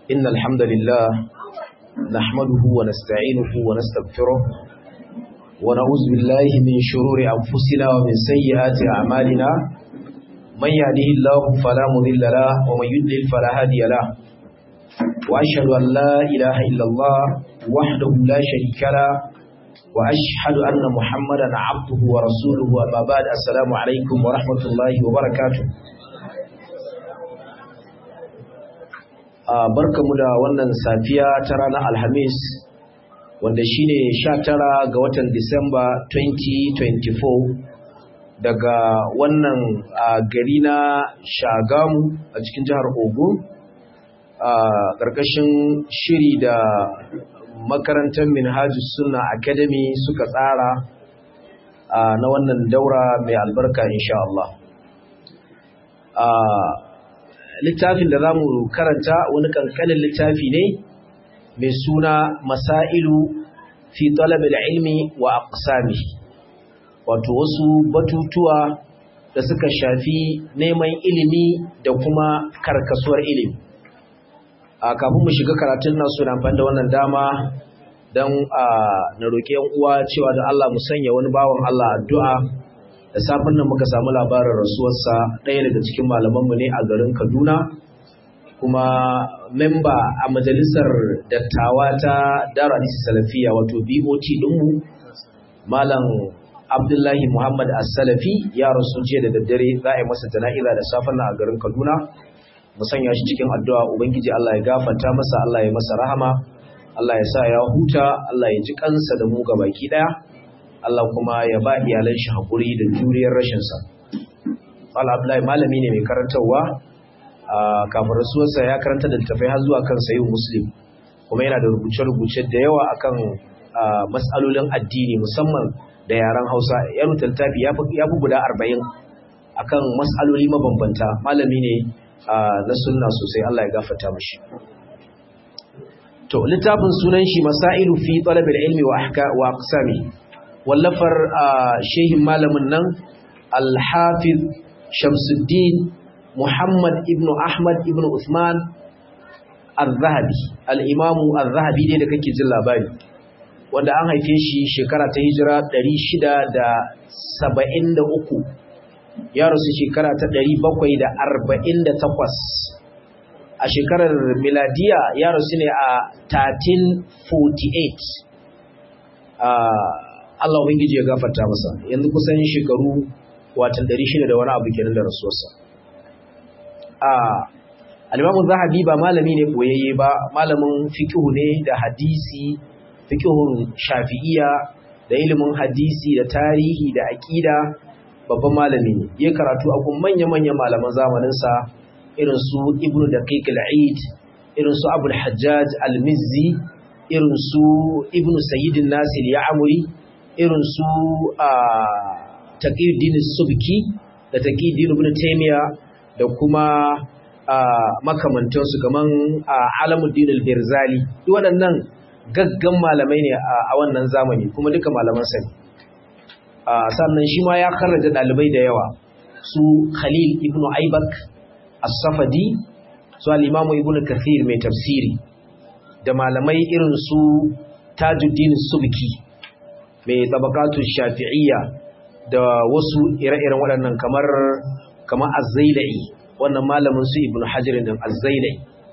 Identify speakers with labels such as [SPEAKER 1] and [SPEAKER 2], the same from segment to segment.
[SPEAKER 1] إن الحمد لله نحمده ونستعينه ونستغفره ونعوذ بالله من شرور أنفسنا ومن سيئات أعمالنا من يهده الله فلا مضل له ومن يضلل فلا هادي له وأشهد أن لا إله إلا الله وحده لا شريك له وأشهد أن محمدا عبده ورسوله أما بعد السلام عليكم ورحمة الله وبركاته barkamu da wannan safiya ta ranar alhamis wanda shine 19 ga watan disamba 2024 daga wannan gari na shagamu a cikin jihar ogun a ƙarƙashin shiri da makarantar minhajus sunna academy suka tsara na wannan daura mai albarka insha Allah littafin da za mu karanta wani kankanin littafi ne mai suna masailu fi talabil ilmi wa aqsami wato wasu batutuwa da suka shafi neman ilimi da kuma karkasuwar ilimi a kafin mu shiga karatun na suna amfani da wannan dama don na roƙi yan uwa cewa da Allah mu sanya wani bawan Allah addu'a da safin nan muka samu labarin rasuwarsa ɗaya daga cikin malamanmu ne a garin Kaduna kuma memba a majalisar dattawa ta Dara Hadisi Salafiya wato BOT ɗinmu Malam Abdullahi Muhammad As-Salafi ya rasu jiya da daddare za a yi masa jana'iza da safin nan a garin Kaduna mu sanya shi cikin addu'a ubangiji Allah ya gafarta masa Allah ya masa rahama Allah ya sa ya huta Allah ya ji kansa da mu baki daya Allah kuma ya ba iyalan shi hakuri da juriyar rashin sa Allah Abdullahi malami ne mai karantarwa kafin rasuwarsa ya karanta da tafai har zuwa kan sayin muslim kuma yana da rubuce-rubuce da yawa akan mas'alolin addini musamman da yaren Hausa ya rubuta littafi ya fi guda arba'in akan mas'aloli mabambanta malami ne na sunna sosai Allah ya gafarta mashi to littafin sunan shi masailu fi talabil ilmi wa ahka wa aqsami wallafar shehin malamin nan al-hafiz Shamsuddin Muhammad ibn Ahmad ibn Uthman al-Zahabi al-Imam al-Zahabi ne da kake jin labari wanda an haife shi shekara ta hijira 673 ya rasu shekara ta ɗari bakwai da da arba'in takwas, a shekarar miladiya ya rasu ne a 1348 Allah ubangiji ya gafarta masa yanzu kusan shekaru watan shida da wani abu kenan da rasuwarsa alimamun zahabi ba malami ne boyayye ba malamin fikihu ne da hadisi fikihun shafi'iya da ilimin hadisi da tarihi da aƙida babban malami ne ya karatu a kun manya-manyan malaman zamaninsa irin su ibnu daqiq al-eid irin su abul hajjaj al-mizzi irin su ibnu sayyidin nasir ya'muri irin su taqiyuddin subki da taqiyuddin ibn taymiya da kuma makamantansu kaman alamuddin al-birzali duk waɗannan gaggan malamai ne a wannan zamani kuma duka malaman sani sannan shi ma ya karraja ɗalibai da yawa su khalil ibn aibak as-safadi su al-imamu ibn kathir mai tafsiri da malamai irin su tajuddin subki mai tabakatu shafi'iyya da wasu ire-iren waɗannan kamar kamar az-zailai wannan malamin su ibn hajar din az-zailai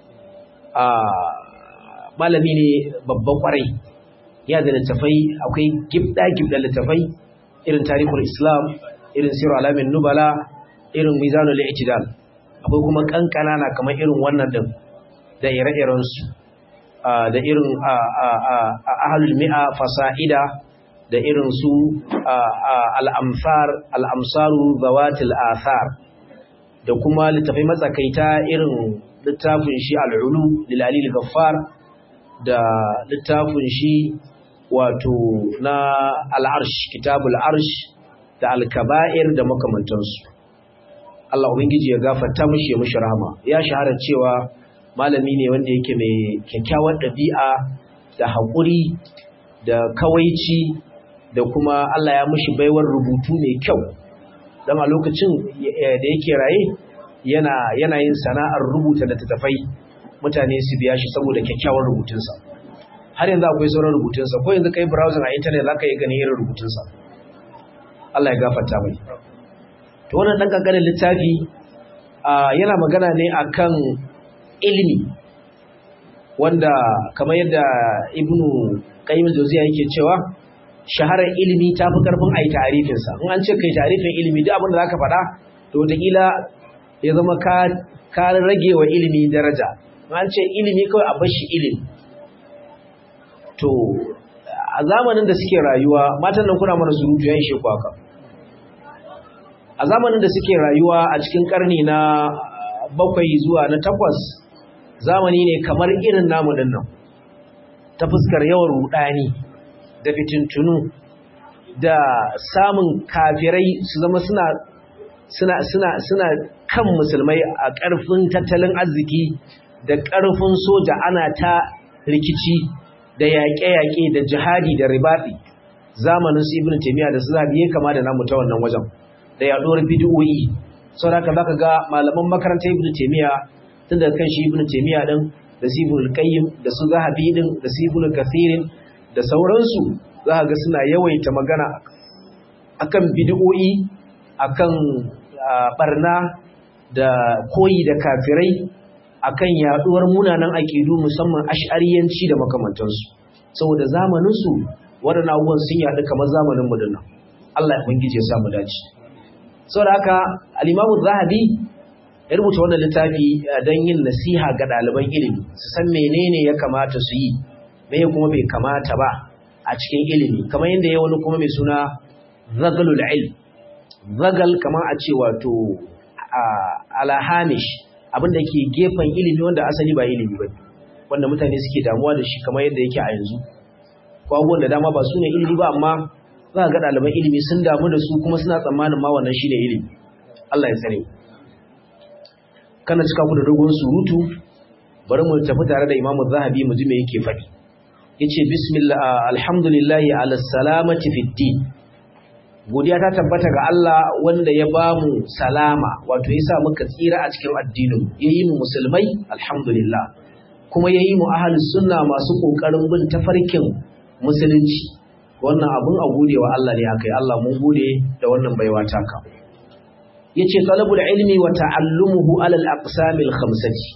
[SPEAKER 1] malami ne babban kwarai ya da littafai akwai gibda-gibda littafai irin tarihul islam irin siru alamin nubala irin mizanul i'tidal akwai kuma kankana na kamar irin wannan din da ire-iren su da irin ahlul mi'a fasaida da irin su al-amsar al-amsaru zawatil athar da kuma littafai matsakaita irin littafin shi al-ulu lil alil ghaffar da littafin shi wato na al'arsh kitabul arsh da alkaba'ir da makamantansu Allah ubangiji ya gafarta mishi ya mishi rahama ya shahara cewa malami ne wanda yake mai kyakkyawar ɗabi'a da haƙuri da kawaici da kuma Allah ya mishi baiwar rubutu mai kyau don a lokacin da yake raye yana yin sana'ar rubuta littattafai mutane su biya shi saboda kyakkyawar rubutunsa har yanzu akwai sauran rubutunsa ko yanzu kai browsing a internet za ka yi ganin irin rubutunsa Allah ya gafarta mai to wannan dan kankanin littafi yana magana ne akan ilimi wanda kamar yadda ibnu qayyim al-jawziya yake cewa shaharar ilimi ta fi karfin ai ta'arifin sa in an ce kai ta'arifin ilimi duk abin da zaka faɗa to wataƙila ya zama ka ka rage wa ilimi daraja in an ce ilimi kawai a bar shi ilimi to a zamanin da suke rayuwa matan nan kuna mana surutu ya ishe ku haka a zamanin da suke rayuwa a cikin karni na bakwai zuwa na takwas zamani ne kamar irin namu din nan ta fuskar yawan rudani da fitintunu da samun kafirai su zama suna suna suna suna kan musulmai a ƙarfin tattalin arziki da ƙarfin soja ana ta rikici da yaƙe-yaƙe da jihadi da ribaɗi zamanin su ibn taymiya da su zabi ya kama da namu ta wannan wajen da yaɗuwar bid'o'i saboda haka zaka ga malaman makarantar ibn taymiya tun daga kan shi ibn taymiya din da su ibn qayyim da su zahabi din da su ibn kathirin da sauransu zaka ga suna yawaita magana akan bid'o'i akan barna da koyi da kafirai akan yaduwar munanan aƙidu musamman ash'ariyanci da makamantansu saboda zamaninsu waɗannan abubuwan sun yaɗu kamar zamanin mu dinnan Allah ya ubangije ya samu dace saboda haka al-Imam Zahabi ya rubuta wannan littafi don yin nasiha ga ɗaliban ilimi su san menene ya kamata su yi me kuma bai kamata ba a cikin ilimi kamar yadda ya wani kuma mai suna zagalul ilm zagal kamar a ce wato alahamish abinda ke gefen ilimi wanda asali ba ilimi ba wanda mutane suke damuwa da shi kamar yadda yake a yanzu ko abubuwan da dama ba su ne ilimi ba amma za ga ɗaliban ilimi sun damu da su kuma suna tsammanin ma wannan shi ne ilimi Allah ya tsare kana cika ku da dogon surutu bari mu tafi tare da Imam Zahabi mu ji me yake faɗi yace bismillah alhamdulillahi ala salamati fid din godiya ta tabbata ga Allah wanda ya ba mu salama wato ya sa muka tsira a cikin addinin ya yi mu musulmai alhamdulillah kuma ya yi mu ahalus sunna masu ƙoƙarin bin tafarkin musulunci wannan abun a gode wa Allah ne akai Allah mun gode da wannan baiwa taka yace talabul ilmi wa ta'allumuhu ala al-aqsam al-khamsati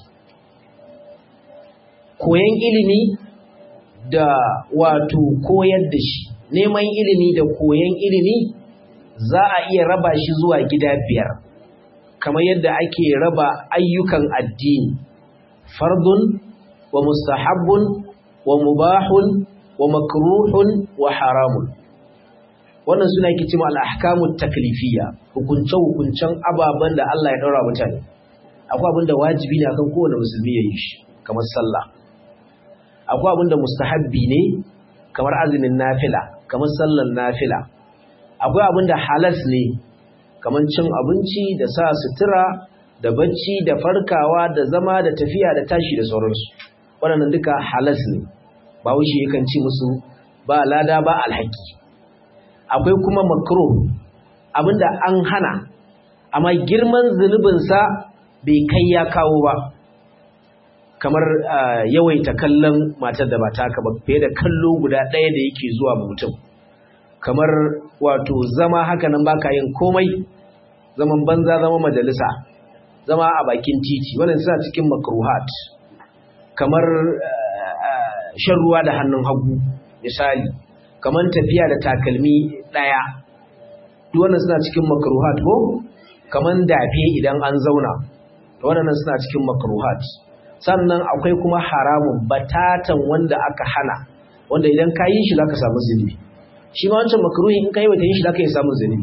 [SPEAKER 1] koyan ilimi da wato koyar da shi neman ilimi da koyan ilimi za a iya raba shi zuwa gida biyar kamar yadda ake raba ayyukan addini fardun wa mustahabbun wa mubahun wa makruhun wa haramun wannan suna yake cewa al-ahkamut taklifiyya hukunce hukuncen ababen da Allah ya daura mutane akwai abin da wajibi ne akan kowane musulmi ya yi shi kamar sallah akwai abin da mustahabbi ne kamar azumin nafila kamar sallar nafila akwai abin da halas ne kamar cin abinci da sa sutura da bacci da farkawa da zama da tafiya da tashi da sauransu waɗannan duka halas ne ba wuce yakan ci musu ba lada ba alhaki akwai kuma makro abinda an hana amma girman zunubinsa bai kai ya kawo ba kamar yawaita kallon matar da ba taka ba fiye da kallo guda ɗaya da yake zuwa mutum kamar wato zama haka nan baka yin komai zaman banza zama majalisa zama a bakin titi wannan suna cikin makruhat kamar shan ruwa da hannun hagu misali kamar tafiya da takalmi daya duk wannan suna cikin makruhat ko kamar dafe idan an zauna to wannan suna cikin makruhat sannan akwai kuma haramun batatan wanda aka hana wanda idan ka yi shi zaka samu zunubi shi ma wancan makruhi in kai wata yin shi zaka yi samun zunubi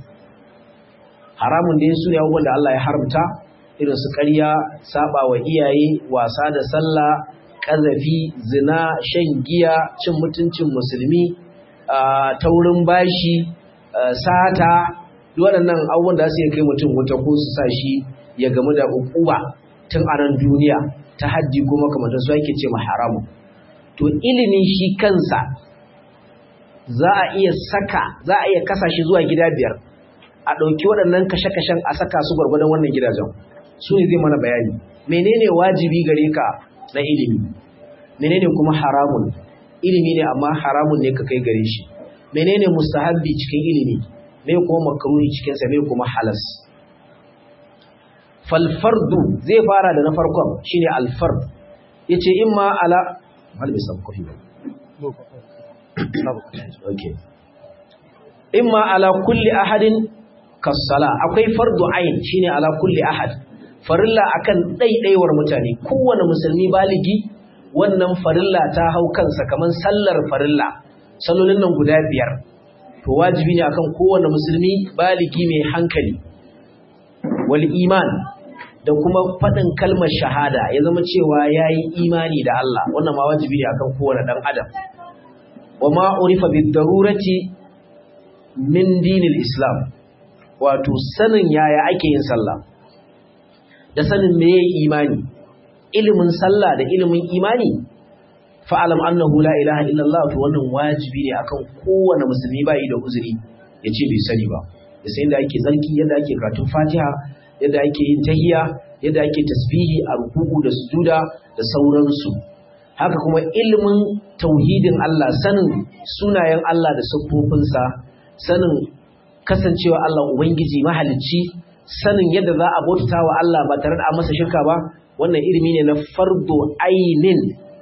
[SPEAKER 1] haramun da su ne abubuwan da Allah ya haramta irin su ƙarya saba wa iyaye wasa da sallah ƙazafi zina shan giya cin mutuncin musulmi taurin bashi sata duk waɗannan abubuwan da su iya kai mutum wuta ko su sa shi ya gamu da ukuba tun a nan duniya ta hajji ko makamantar su ake ce ma haramun to ilimi shi kansa za a iya saka za a iya kasa shi zuwa gida biyar a ɗauki waɗannan kashe-kashen a saka su gwargwadon wannan gidajen su ne zai mana bayani menene wajibi gare ka na ilimi menene kuma haramun ilimi ne amma haramun ne ka kai gare shi menene mustahabbi cikin ilimi me kuma makruhi cikin sa me kuma halas fal fardu zai fara da na farkon shine al fard yace imma ala mal bisam kofi ba okay imma ala kulli ahadin kasala akwai fardu ain shine ala kulli ahad farilla akan daidaiwar mutane kowane musulmi baligi wannan farilla ta hau kansa kaman sallar farilla sallolin nan guda biyar to wajibi ne akan kowane musulmi baligi mai hankali wal iman da kuma faɗin kalmar shahada ya zama cewa yayi imani da Allah wannan ma wajibi ne akan kowane dan adam wa ma urifa bid darurati min dinil islam wato sanin yaya ake yin sallah da sanin me yayi imani ilimin sallah da ilimin imani fa'alam annahu la ilaha illallah to wannan wajibi ne akan kowane musulmi bai da uzuri yace bai sani ba ya san yadda ake zarki yadda ake karatun fatiha yadda ake yin tahiyya yadda ake tasbihi a ruku'u da sujuda da sauransu haka kuma ilimin tauhidin Allah sanin sunayen Allah da siffofinsa sanin kasancewa Allah ubangiji mahalicci sanin yadda za a bauta wa Allah ba tare da masa shirka ba wannan ilimi ne na fardu ainin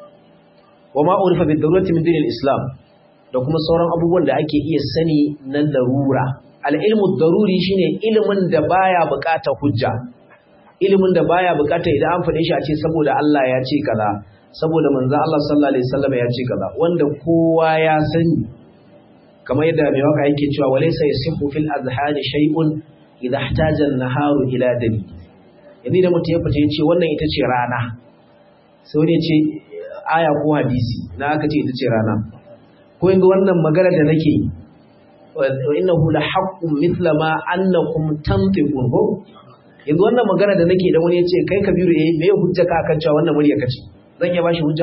[SPEAKER 1] wa ma urifa bi darurati min dinil islam da kuma sauran abubuwan da ake iya sani na larura al ilmu daruri shine ilimin da baya buƙatar hujja ilimin da baya buƙatar idan an faɗe shi a ce saboda Allah ya ce kaza saboda manzo Allah sallallahu alaihi wasallam ya ce kaza wanda kowa ya sani kamar yadda mai waka yake cewa walaysa yasihu fil azhani shay'un idha ihtaja an-naharu ila dabi yanzu da mutum ya fita ya ce wannan ita ce rana sai wani ya ce aya ko hadisi na aka ce ita ce rana ko yanzu wannan magana da nake wa innahu la haqqun mithla ma annakum tantiqun ko yanzu wannan magana da nake da wani ya ce kai kabiru eh me hujja ka akan cewa wannan murya kace zan iya bashi hujja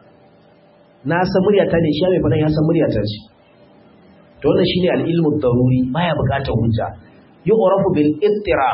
[SPEAKER 1] na san murya ta ne shi mai fadan ya san murya ta ce to wannan shine al-ilmu daruri baya bukatar hujja yu'rafu bil ittirar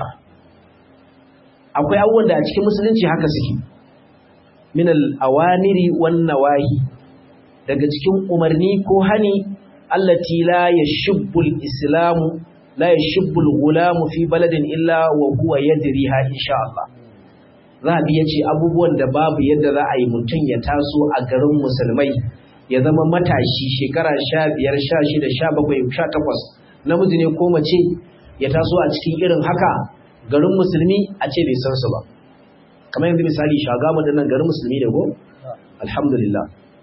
[SPEAKER 1] akwai abubuwan da a cikin musulunci haka suke min al-awamiri wan nawahi daga cikin umarni ko hani allati la yashubbu al-islamu la yashubbu al-ghulamu fi baladin illa wa huwa yadriha insha Allah zabi yace abubuwan da babu yadda za a yi mutum ya taso a garin musulmai ya zama matashi shekara 15 16 17 18 namiji ne ko mace ya taso a cikin irin haka garin musulmi a ce bai san su ba kamar yanzu misali shagamu da nan garin musulmi ne ko alhamdulillah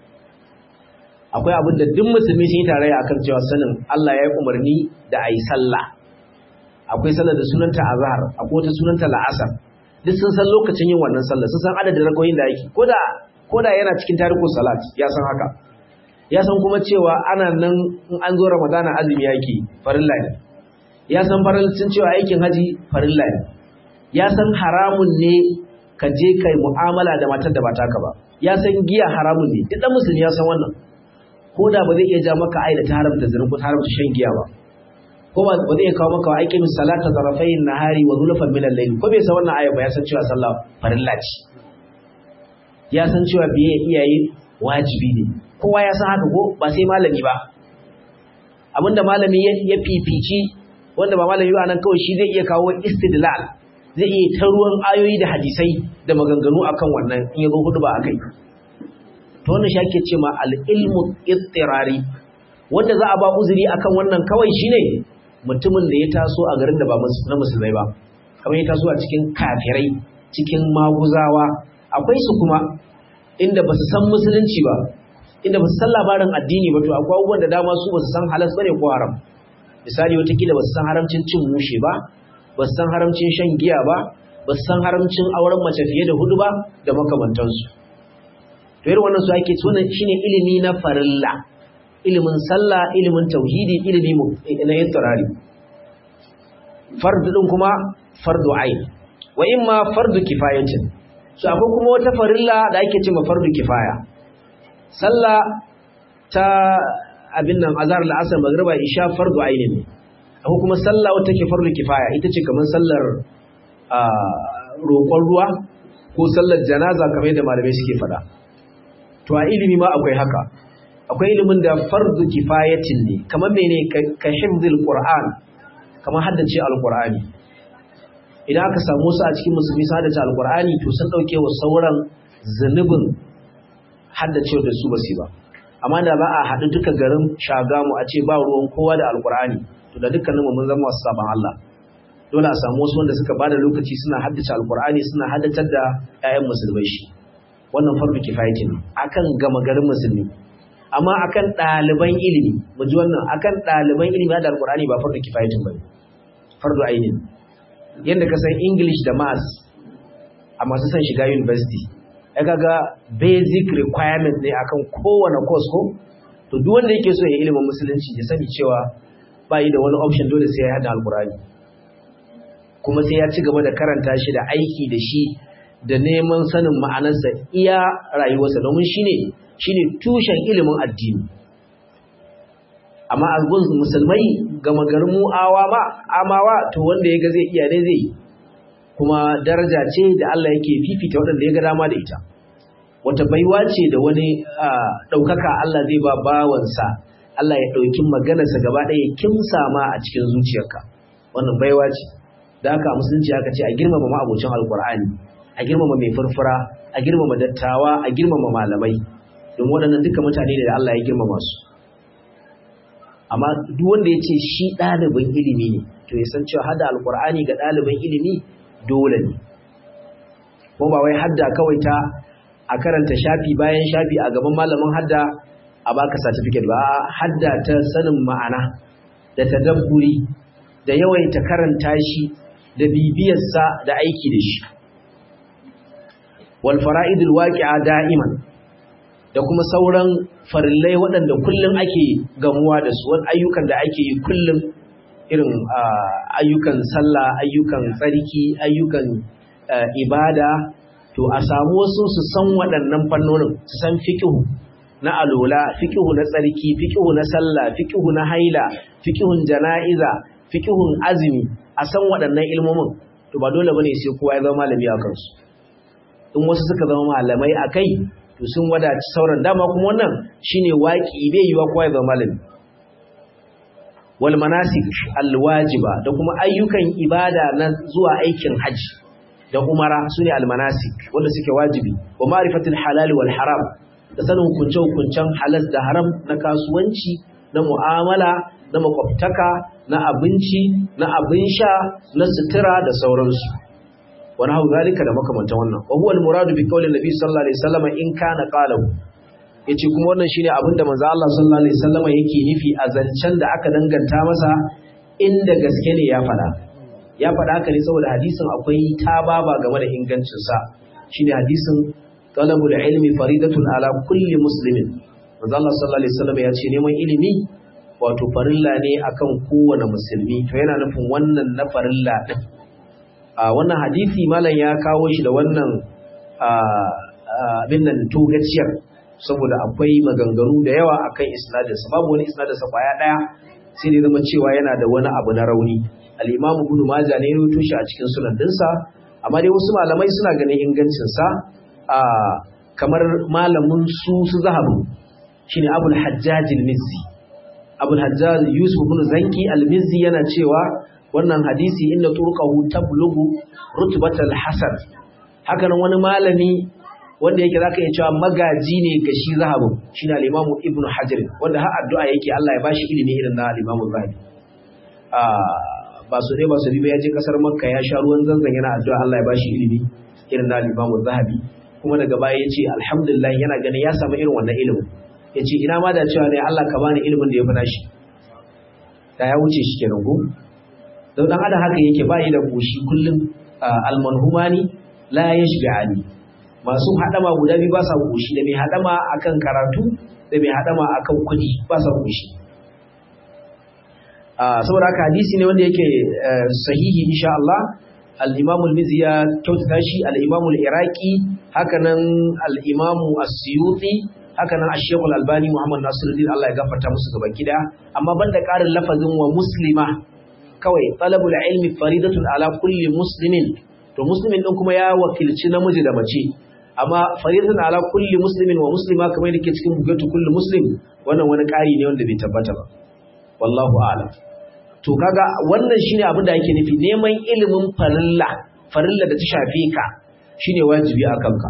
[SPEAKER 1] akwai abin da duk musulmi sun yi tarayya akan cewa sanin Allah ya yi umarni da a yi sallah akwai sallar da sunanta azhar akwai wata sunanta la'asar duk sun san lokacin yin wannan sallah sun san adadin rakoyin da yake koda koda yana cikin tarihin salat ya san haka ya san kuma cewa ana nan in an zo ramadana azumi yake farilla ne ya san faralcin cewa aikin haji farilla ne ya san haramun ne ka je kai mu'amala da matar da ba taka ba ya san giya haramun ne duk dan musulmi ya san wannan ko da ba zai iya ja maka ai da ta haramta zina ko ta haramta shan giya ba ko ba ba zai kawo maka aikin salata zarafain nahari wa zulfan min al-layl ko bai san wannan aya ba ya san cewa sallah farilla ce ya san cewa biye iyaye wajibi ne kowa ya san haka ko ba sai malami ba abinda malami ya fifici wanda ba malami ba nan kawai shi zai iya kawo istidlal zai iya ta ruwan ayoyi da hadisai da maganganu akan wannan in ya zo hudu ba akai to wannan shi ake ce ma al-ilmu ittirari wanda za a ba uzuri akan wannan kawai shine mutumin da ya taso a garin da ba na musulmai ba kamar ya taso a cikin kafirai cikin maguzawa akwai su kuma inda ba su san musulunci ba inda ba su san labarin addini ba to akwai abubuwan da dama su ba su san halas bane ko haram misali watakila ba su san haramcin cin mushe ba ba su san haramcin shan giya ba ba su san haramcin auren mace fiye da hudu ba da makamantansu to irin wannan su ake wannan shine ilimi na farilla ilimin sallah ilimin tauhidi ilimi na ittirari fardu din kuma fardu ain wa imma fardu kifayatin so akwai kuma wata farilla da ake cewa fardu kifaya sallah ta abin nan azhar al-asr magriba isha fardu aini ne akwai kuma sallah wata take fardu kifaya ita ce kamar sallar roƙon ruwa ko sallar janaza kamar yadda malamai suke faɗa to a ilimi ma akwai haka akwai ilimin da fardu kifayatin ne kamar mene ka hifzil qur'an kamar haddace alqur'ani idan aka samu su a cikin musulmi su haddace alqur'ani to sun dauke wa sauran zunubin haddace da su basu ba amma da ba a haɗu duka garin shagamu a ce ba ruwan kowa da alqur'ani to da dukkaninmu mun zama wasu saban Allah dole a samu wasu wanda suka bada lokaci suna haddace alqur'ani suna haddatar da 'ya'yan musulmai shi wannan fardu kifayatin akan gama garin musulmi amma akan ɗaliban ilimi mu ji wannan akan ɗaliban ilimi da alkur'ani ba fardu kifayatin bane fardu ainin yanda ka san english da maths a masu son shiga university ya kaga basic requirement ne akan kowane course ko to duk wanda yake so ya ilimin musulunci ya sani cewa ba yi da wani option dole sai ya hada alkur'ani kuma sai ya ci gaba da karanta shi da aiki da shi da neman sanin ma'anarsa iya rayuwarsa domin shine shine tushen ilimin addini amma a gun musulmai gama garin mu awawa amawa to wanda ya ga zai iya ne zai kuma daraja ce da Allah yake fifita waɗanda ya ga dama da ita wata baiwa ce da wani ɗaukaka Allah zai ba bawansa Allah ya ɗauki maganarsa gaba ɗaya kimsa ma a cikin zuciyarka wannan baiwa ce da haka musulunci aka ce a girmama ma'abocin alkur'ani a girmama mai furfura a girmama dattawa a girmama malamai don waɗannan duka mutane da Allah ya girmama su amma duk wanda ya ce shi ɗalibin ilimi ne to ya san cewa hada alkur'ani ga ɗalibin ilimi dole ne kuma ba wai hadda kawai ta a karanta shafi bayan shafi a gaban malamin hadda a baka certificate ba hadda ta sanin ma'ana da tadabburi da yawaita karanta shi da bibiyarsa da aiki da shi wal fara'idul waqi'a da'iman da kuma sauran farillai waɗanda kullum ake gamuwa da su wani ayyukan da ake yi kullum irin ayyukan sallah ayyukan tsarki ayyukan ibada to a samu wasu su san waɗannan fannonin su san fikihu na alola fikihu na tsarki fikihu na sallah fikihu na haila fikihun jana'iza fikihun azumi a san waɗannan ilmomin to ba dole bane sai kowa ya zama malami a kansu in wasu suka zama malamai a kai to sun wadaci sauran dama kuma wannan shine waki bai yiwa kowa ya zama malami wal manasik al wajiba da kuma ayyukan ibada na zuwa aikin haji da umara sune al manasik wanda suke wajibi wa ma'rifatul halal wal haram da sanin hukunce hukuncen halal da haram na kasuwanci na mu'amala na makwabtaka na abinci na abin sha na sutura da sauransu wani hau zalika da makamantan wannan wa huwa al-muradu bi qawli nabi sallallahu alaihi wasallam in kana qalahu yace kuma wannan shine abin da manzo Allah sallallahu alaihi wasallam yake nufi a zancen da aka danganta masa inda gaske ne ya fada ya fada haka ne saboda hadisin akwai tababa game da ingancin sa shine hadisin talabul ilmi faridatun ala kulli muslimin manzo Allah sallallahu alaihi wasallam ya ce neman ilimi wato farilla ne akan kowane musulmi to yana nufin wannan na farilla din a wannan hadisi malam ya kawo shi da wannan abin nan togaciyar saboda akwai maganganu da yawa akan isnadinsa babu wani isnadinsa kwaya daya sai ne zama cewa yana da wani abu na rauni al-imam ibn majah ne ya rubuto shi a cikin sunan dinsa amma dai wasu malamai suna ganin ingancin sa kamar malamin su su zahabu shine abul hajjaj al-mizzi abul hajjaj yusuf ibn zanki al-mizzi yana cewa wannan hadisi inda turqahu tablugu rutbatal hasan haka nan wani malami wanda yake zaka iya cewa magaji ne ga shi zahabu shine al-imam ibnu hajar wanda har addu'a yake Allah ya bashi ilimi irin na al-imam zahabi ba su ne ba su ba ya je kasar makka ya sha ruwan zanzan yana addu'a Allah ya bashi ilimi irin na al-imam zahabi kuma daga baya yace alhamdulillah yana ganin ya samu irin wannan ilimin yace ina ma da cewa ne Allah ka bani ilimin da ya fi nashi da ya wuce shi kenan ko don dan adam haka yake bayi da koshi kullum almanhumani la yashbi'ani masu hadama guda biyu ba sa koshi da mai hadama akan karatu da mai hadama akan kudi ba sa koshi saboda haka hadisi ne wanda yake sahihi insha Allah al-Imam al-Mizzi ya kyautata shi al-Imam al-Iraqi haka nan al-Imam as-Suyuti haka nan Ash-Shaykh al-Albani Muhammad Nasiruddin Allah ya gafarta musu gaba gida amma banda karin lafazin wa muslima kawai talabul ilmi faridatun ala kulli muslimin to muslimin din kuma ya wakilci namiji da mace amma faridun ala kulli muslimin wa muslima kamar yake cikin bugatu kulli muslim wannan wani ƙari ne wanda bai tabbata ba wallahu a'lam to kaga wannan shine abin da yake nufi neman ilimin farilla farilla da ta shafe ka shine wajibi a kanka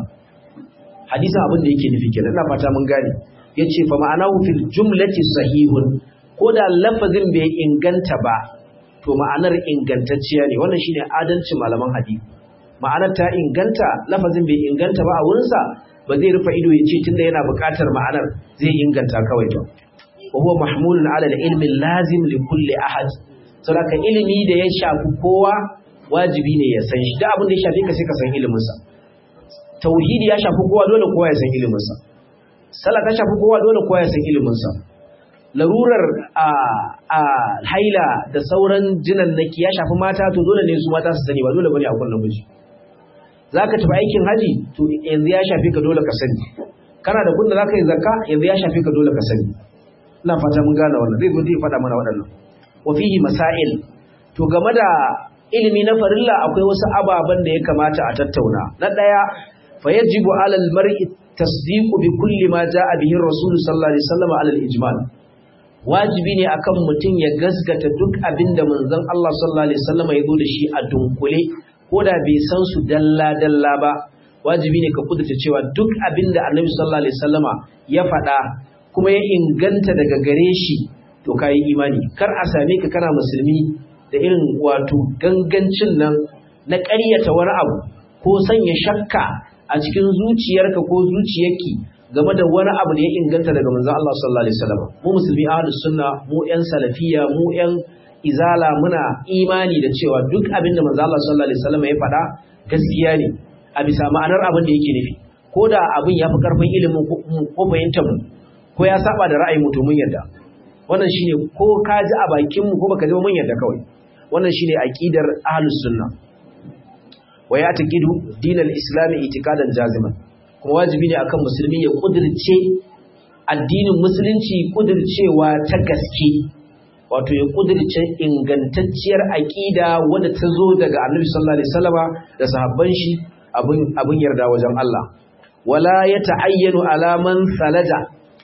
[SPEAKER 1] hadisin abin da yake nufi kenan ina fata mun gane yace fa ma'anahu fil jumlati sahihun ko da lafazin bai inganta ba to ma'anar ingantacciya ne wannan shine adalcin malaman hadisi ma'anar ta inganta lafazin bai inganta ba a wurinsa ba zai rufe ido ya ce tunda yana buƙatar ma'anar zai inganta kawai to wa huwa mahmulun ala al-ilmi lazim li kulli ahad saboda ilimi da ya shafi kowa wajibi ne ya san shi da abin da ya shafi ka sai ka san ilimin sa tauhidi ya shafi kowa dole kowa ya san ilimin sa sallah ta shafi kowa dole kowa ya san ilimin sa larurar a a haila da sauran jinan naki ya shafi mata to dole ne su mata su sani ba dole bane a kullum miji zaka tafi aikin haji to yanzu ya shafi ka dole ka sani kana da kunda zaka yi zakka yanzu ya shafi ka dole ka sani ina fata mun gane wannan zai zo zai faɗa mana waɗannan wa fihi masail to game da ilimi na farilla akwai wasu ababen da ya kamata a tattauna na ɗaya fa yajibu alal mar'i tasdiqu bi kulli ma jaa bihi rasul sallallahu alaihi wasallam alal ijmal wajibi ne akan mutum ya gasgata duk abin da manzon Allah sallallahu alaihi wasallam ya zo da shi a dunkule ko da bai san su dalla dalla ba wajibi ne ka kudurta cewa duk abin da annabi sallallahu alaihi wasallama ya faɗa kuma ya inganta daga gare shi to kayi imani kar a same ka kana musulmi da irin wato gangancin nan na ƙaryata wani abu ko sanya shakka a cikin zuciyarka ko zuciyarki game da wani abu da ya inganta daga manzon Allah sallallahu alaihi wasallam mu musulmi ahlus sunna mu ƴan salafiya mu ƴan izala muna imani da cewa duk abin da manzon Allah sallallahu alaihi wasallam ya faɗa gaskiya ne a bisa ma'anar abin da yake nufi ko da abin ya fi karfin ilimin ko fahimtar mu ko ya saba da ra'ayin mu to mun yarda wannan shine ko ka ji a bakin mu ko baka ji mun yarda kawai wannan shine aqidar ahlus sunna wa ya taqidu dinal islami itikadan jaziman kuma wajibi ne akan musulmi ya kudirce addinin musulunci kudircewa ta gaske wato ya kudirce ingantacciyar aqida wadda ta zo daga annabi sallallahu alaihi wasallama da sahabban shi abin abin yarda wajen Allah wala ya ta'ayyanu alaman salaja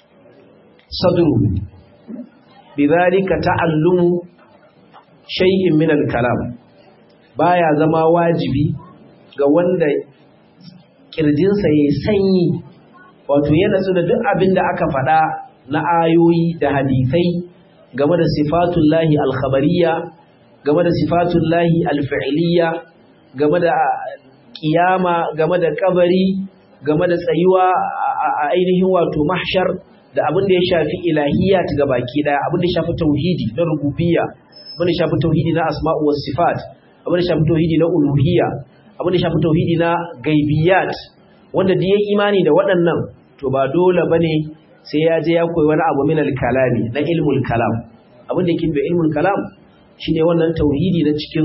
[SPEAKER 1] sadru bidhalika ta'allumu shay'in min al-kalam baya zama wajibi ga wanda kirjinsa yayi sanyi wato yana da duk abin da aka faɗa na ayoyi da hadisai game da sifatullahi al-khabariyya game da sifatullahi al-fi'liyya game da kiyama game da kabari game da tsayuwa a ainihin wato mahshar da abin da ya shafi ilahiyat ga baki daya abin da ya shafi tauhidi na rububiyya abin da ya shafi tauhidi na asma'u was sifat abin da ya shafi tauhidi na uluhiyya abin da ya shafi tauhidi na gaibiyat wanda da yayi imani da waɗannan to ba dole bane sai ya je ya koyi wani abu min al-kalami na ilmul kalam abin da yake da ilmul kalam shine wannan tauhidi na cikin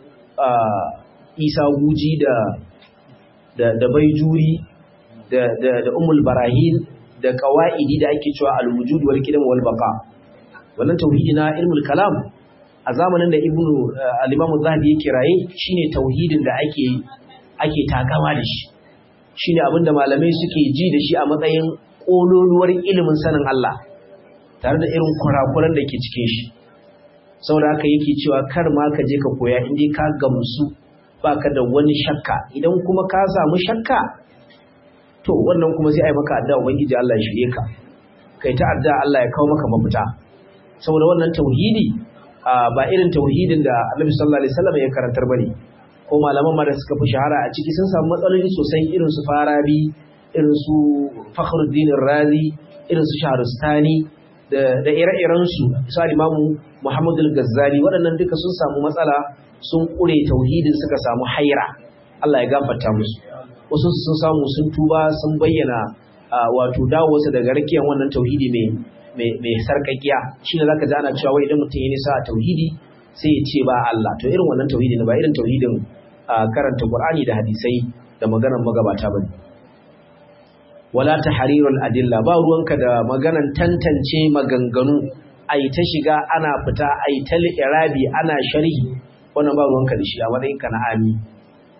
[SPEAKER 1] isa guji da da da baijuri da da da ummul barahin da qawaidi da ake cewa al-wujud wal qidam wal baqa wannan tauhidi na ilmul kalam a zamanin da ibnu al-imam az-zahabi yake raye shine tauhidin da ake ake takama da shi shine abinda malamai suke ji da shi a matsayin kololuwar ilimin sanin Allah tare da irin kurakuran da ke cikin shi saboda haka yake cewa kar ma ka je ka koya inda ka gamsu baka da wani shakka idan kuma ka samu shakka to wannan kuma sai ai maka addu'a ubangiji Allah ya shirye ka kai ta addu'a Allah ya kawo maka mafita saboda wannan tauhidi ba irin tauhidin da Annabi sallallahu alaihi wasallam ya karantar bane ko malaman ma da suka fi shahara a ciki sun samu matsaloli sosai irin su Farabi irin su Fakhruddin Razi irin su Shahrustani da da ire-iren su su Imamu Muhammad al-Ghazali waɗannan duka sun samu matsala sun ƙure tauhidin suka samu haira Allah ya gafarta musu wasu sun samu sun tuba sun bayyana wato dawowarsa daga rakiyar wannan tauhidi mai mai sarkakiya shine zaka ji ana cewa wai idan mutum ya nisa a tauhidi sai ya ce ba Allah to irin wannan tauhidi ne ba irin tauhidin karanta Qur'ani da hadisai da maganar magabata bane wala tahrirul adilla ba ruwanka da maganan tantance maganganu ai ta shiga ana fita ai ta irabi ana sharhi wannan ba ruwanka da shi a matsayinka na ami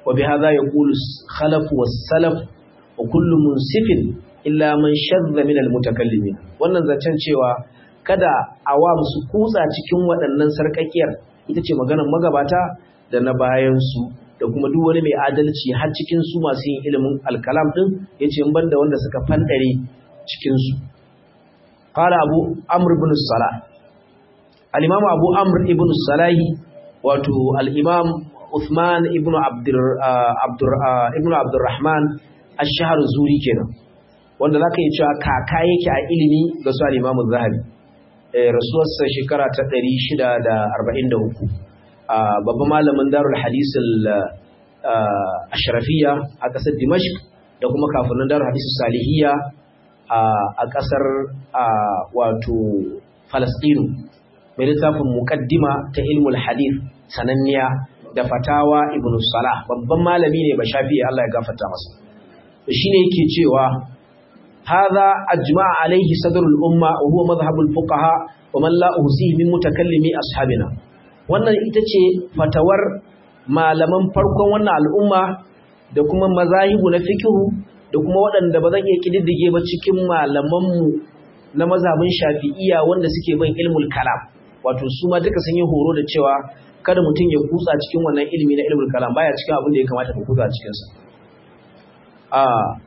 [SPEAKER 1] wa bi hadha yaqulu khalaf was salaf wa kullu munsifin illa man shadda min al mutakallimin wannan zancen cewa kada awam su kutsa cikin waɗannan sarkakiyar ita ce maganar magabata da na bayan su da kuma duk wani mai adalci har cikin su masu yin ilimin alkalam din yace in banda wanda suka fandare cikin su qala abu amr ibn salah al-imam abu amr ibn salahi wato al-imam uthman ibn abdur abdur ibn abdurrahman ash-shahr zuri kenan wanda zaka yi cewa kaka yake a ilimi ga su al-imam az-zahabi eh rasuwarsa shekara ta 643 babban malamin darul hadis al-ashrafiyya a kasar dimashq da kuma kafin darul hadis salihiyya a kasar wato falastinu mai littafin muqaddima ta ilmul hadith sananniya da fatawa ibn salah babban malami ne ba shafi'i Allah ya gafarta masa shine yake cewa hadha ajma'a alaihi sadrul umma wa huwa madhhabul fuqaha wa man la uhsihi min mutakallimi ashabina wannan ita ce fatawar malaman farkon wannan al'umma da kuma mazahibu na fikihu da kuma waɗanda ba zan iya kididdige ba cikin malamanmu na mazhabin shafi'iya wanda suke bin ilmul kalam wato su ma duka sun yi horo da cewa kada mutum ya kutsa cikin wannan ilimi na ilmul kalam baya cikin abin da ya kamata ka kutsa cikin sa a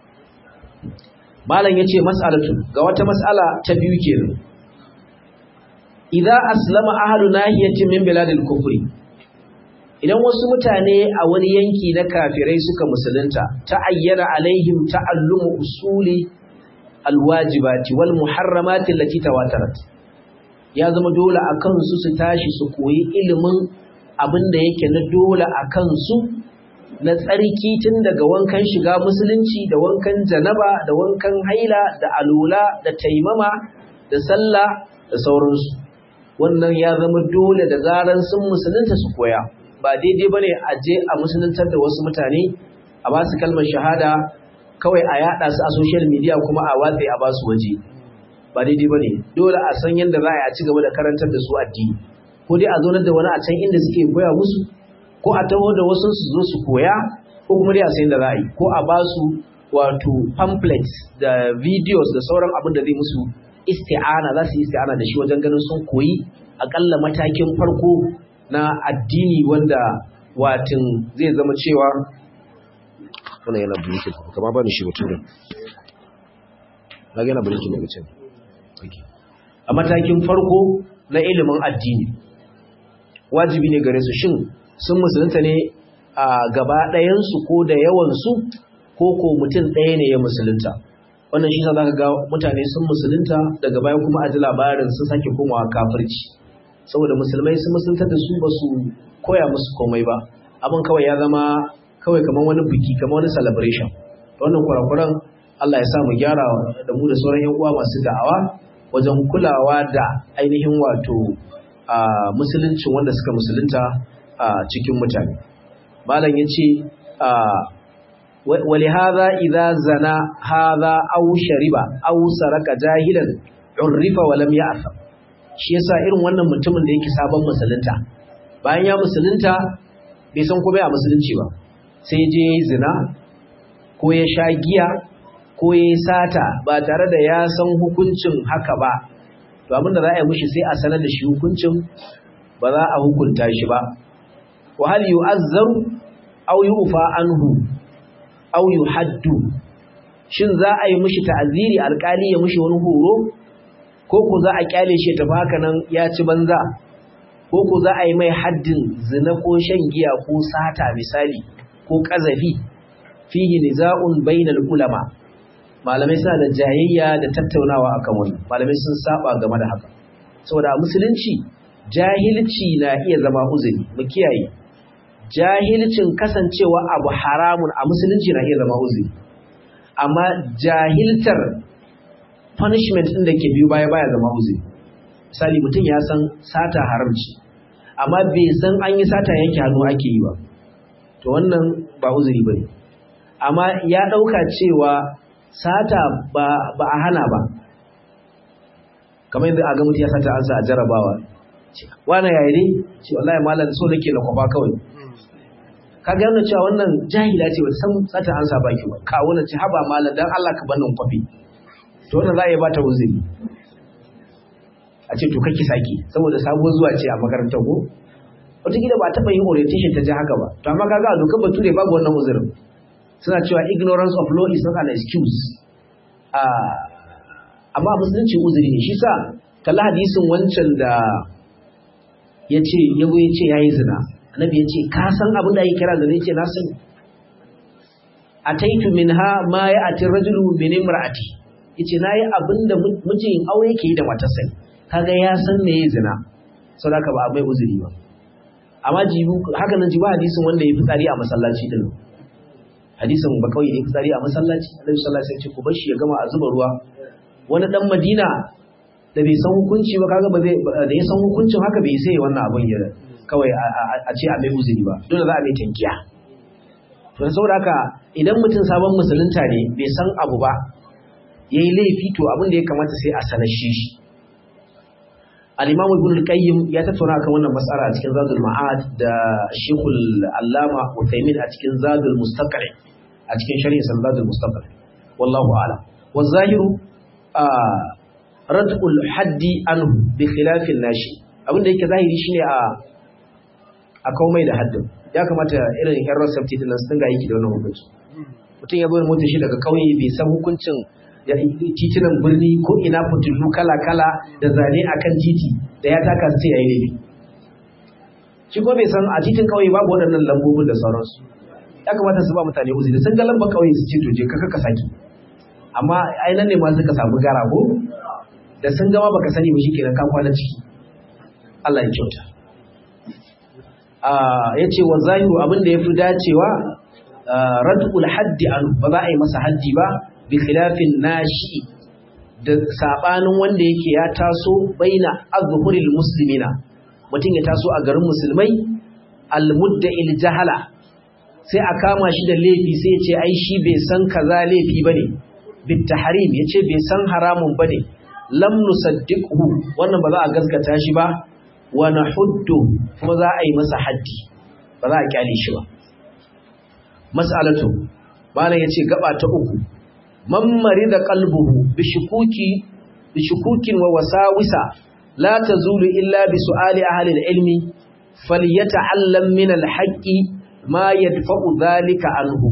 [SPEAKER 1] malam yace mas'alatu ga wata mas'ala ta biyu kenan idza aslama ahlu nahiyatin min biladil kufri idan wasu mutane a wani yanki na kafirai suka musulunta ta ayyana alaihim ta'allumu usuli alwajibati wal muharramati allati tawatarat ya zama dole a kansu su tashi su koyi ilimin abin da yake na dole a kansu na tsarki tun daga wankan shiga musulunci da wankan janaba da wankan haila da alula da taimama da sallah da sauransu wannan ya zama dole da zaran sun musulunta su koya ba daidai ba ne a je a musuluntar da wasu mutane a ba su kalmar shahada kawai a yada su a social media kuma a watsa a ba su waje ba daidai ba ne dole a san yadda za a ci gaba da karantar da su addini ko dai a zaunar da wani a can inda suke koya musu ko a taho da wasu su zo su koya ko kuma dai a san yadda za a yi ko a ba su wato pamphlets da videos da sauran abin da zai musu isti'ana za su yi isti'ana da shi wajen ganin sun koyi akalla matakin farko na addini wanda watin zai zama cewa wannan yana blinking kama ba ni shi mutum na yana blinking daga can a matakin farko na ilimin addini wajibi ne gare su shin sun musulunta ne a gaba ɗayansu ko da yawansu ko ko mutum ɗaya ne ya musulunta wannan shi za ka ga mutane sun musulunta daga baya kuma a ji labarin sun sake komawa kafirci saboda musulmai sun musulunta da su ba su koya musu komai ba abin kawai ya zama kawai kamar wani biki kamar wani celebration wannan kurakuran Allah ya sa mu gyara da mu da sauran yan uwa masu da'awa wajen kulawa da ainihin wato musuluncin wanda suka musulunta cikin mutane malam yace ولهذا إذا زنا هذا أو شرب أو سرق جاهلا عرف ولم يعثم shi yasa irin wannan mutumin da yake sabon musulunta bayan ya musulunta bai san komai a musulunci ba sai je yayi zina ko ya sha giya ko ya sata ba tare da ya san hukuncin haka ba to abin da za a yi mushi sai a sanar da shi hukuncin ba za a hukunta shi ba wa hal yu'azzaru aw yu'fa anhu aw yuhaddu shin za a yi mishi ta'aziri alkali ya mishi wani horo ko ko za a kyale shi tafi haka nan ya ci banza ko ko za a yi mai haddin zina ko shan giya ko sata misali ko kazafi fihi niza'un bainal ulama malamai suna da jayayya da tattaunawa akan wannan malamai sun saba game da haka saboda musulunci jahilci na iya zama uzuri mu kiyaye jahilcin kasancewa abu haramun a musulunci na iya zama uzuri amma jahiltar punishment ɗin da ke biyu baya baya zama uzuri misali mutum ya san sata haramci amma bai san an yi sata yanke hannu ake yi ba to wannan ba uzuri ba ne amma ya ɗauka cewa sata ba a hana ba kamar yadda a ga mutum ya sata an sa a jarabawa wani yayi ne ce wallahi malam so nake na kwafa kawai ka ga yana cewa wannan jahila ce wata san sata an sa baki ba ka wannan ce haba malam dan Allah ka bannin kwafi to wannan za a yi ba ta uzuri a ce to kake saki saboda sabuwar zuwa ce a makarantar ko wataƙila ba taɓa yin orientation ta ji haka ba to amma kaga a dokar bature babu wannan uzurin suna cewa ignorance of law is not an excuse amma musulunci uzuri ne shi sa kalla hadisin wancan da ya ce yago ya ce ya yi zina annabi ya ce ka san abin da ake kira zina ya ce na sani a taitu min ha ma ya ati rajulu min imra'ati ya ce na yi abin da mijin aure ke yi da matarsa kaga ya san me ya zina sau da ba a mai uzuri ba amma jibu haka nan jibu hadisin wanda ya fi tsari a masallaci din hadisin ba kawai ya fi tsari a masallaci annabi sallallahu alaihi wasallam ya ce ku bar shi ya gama a zuba ruwa wani dan Madina da bai san hukunci ba kaga ba zai da ya san hukuncin haka bai sai wannan abin ya kawai a ce a mai uzuri ba dole za a mai tankiya to saboda haka idan mutum sabon musulunta ne bai san abu ba yayi laifi to abin da ya kamata sai a sanar shi al-Imam Ibn al-Qayyim ya tattauna kan wannan mas'ala a cikin Zadul Ma'ad da Sheikhul Allama Uthaymeen a cikin Zadul Mustaqri a cikin sharhin Zadul Mustaqri wallahu a'lam wa zahiru rad'ul haddi anhu bi khilafin nashi abin da yake zahiri shine a a komai da haddin ya kamata irin yan rasafti din sun ga yake da wannan hukunci mutum ya zo da motar shi daga kauye bai san hukuncin titunan birni ko ina fitilu kala kala da zane akan titi da ya taka sai yayi laifi shi ko bai san a titin kauye babu waɗannan lambobin da sauransu ya kamata su ba mutane uzuri sun ga lambar kauye su ce to je kaka ka saki amma ai nan ne ma suka samu gara ko da sun gama baka sani ba shikenan ka kwana ciki Allah ya kyauta ah yace wa zahiru abin da yafi dacewa radul haddi an ba za a yi masa haddi ba bi khilafin nashi da sabanin wanda yake ya taso baina azhuril muslimina mutum ya taso a garin musulmai almudda'il jahala sai a kama shi da laifi sai ya ce ai shi bai san kaza laifi bane bitahrim yace bai san haramun bane lam nusaddiqhu wannan ba za a gaskata shi ba wa nahuddu kuma za a yi masa haddi ba za a kyale shi ba mas'alatu malam yace gaba ta uku man marida qalbuhu bi shukuki bi shukukin wa wasawisa la tazulu illa bi su'ali ahli al-ilmi falyata'allam min al-haqqi ma yadfa'u dhalika anhu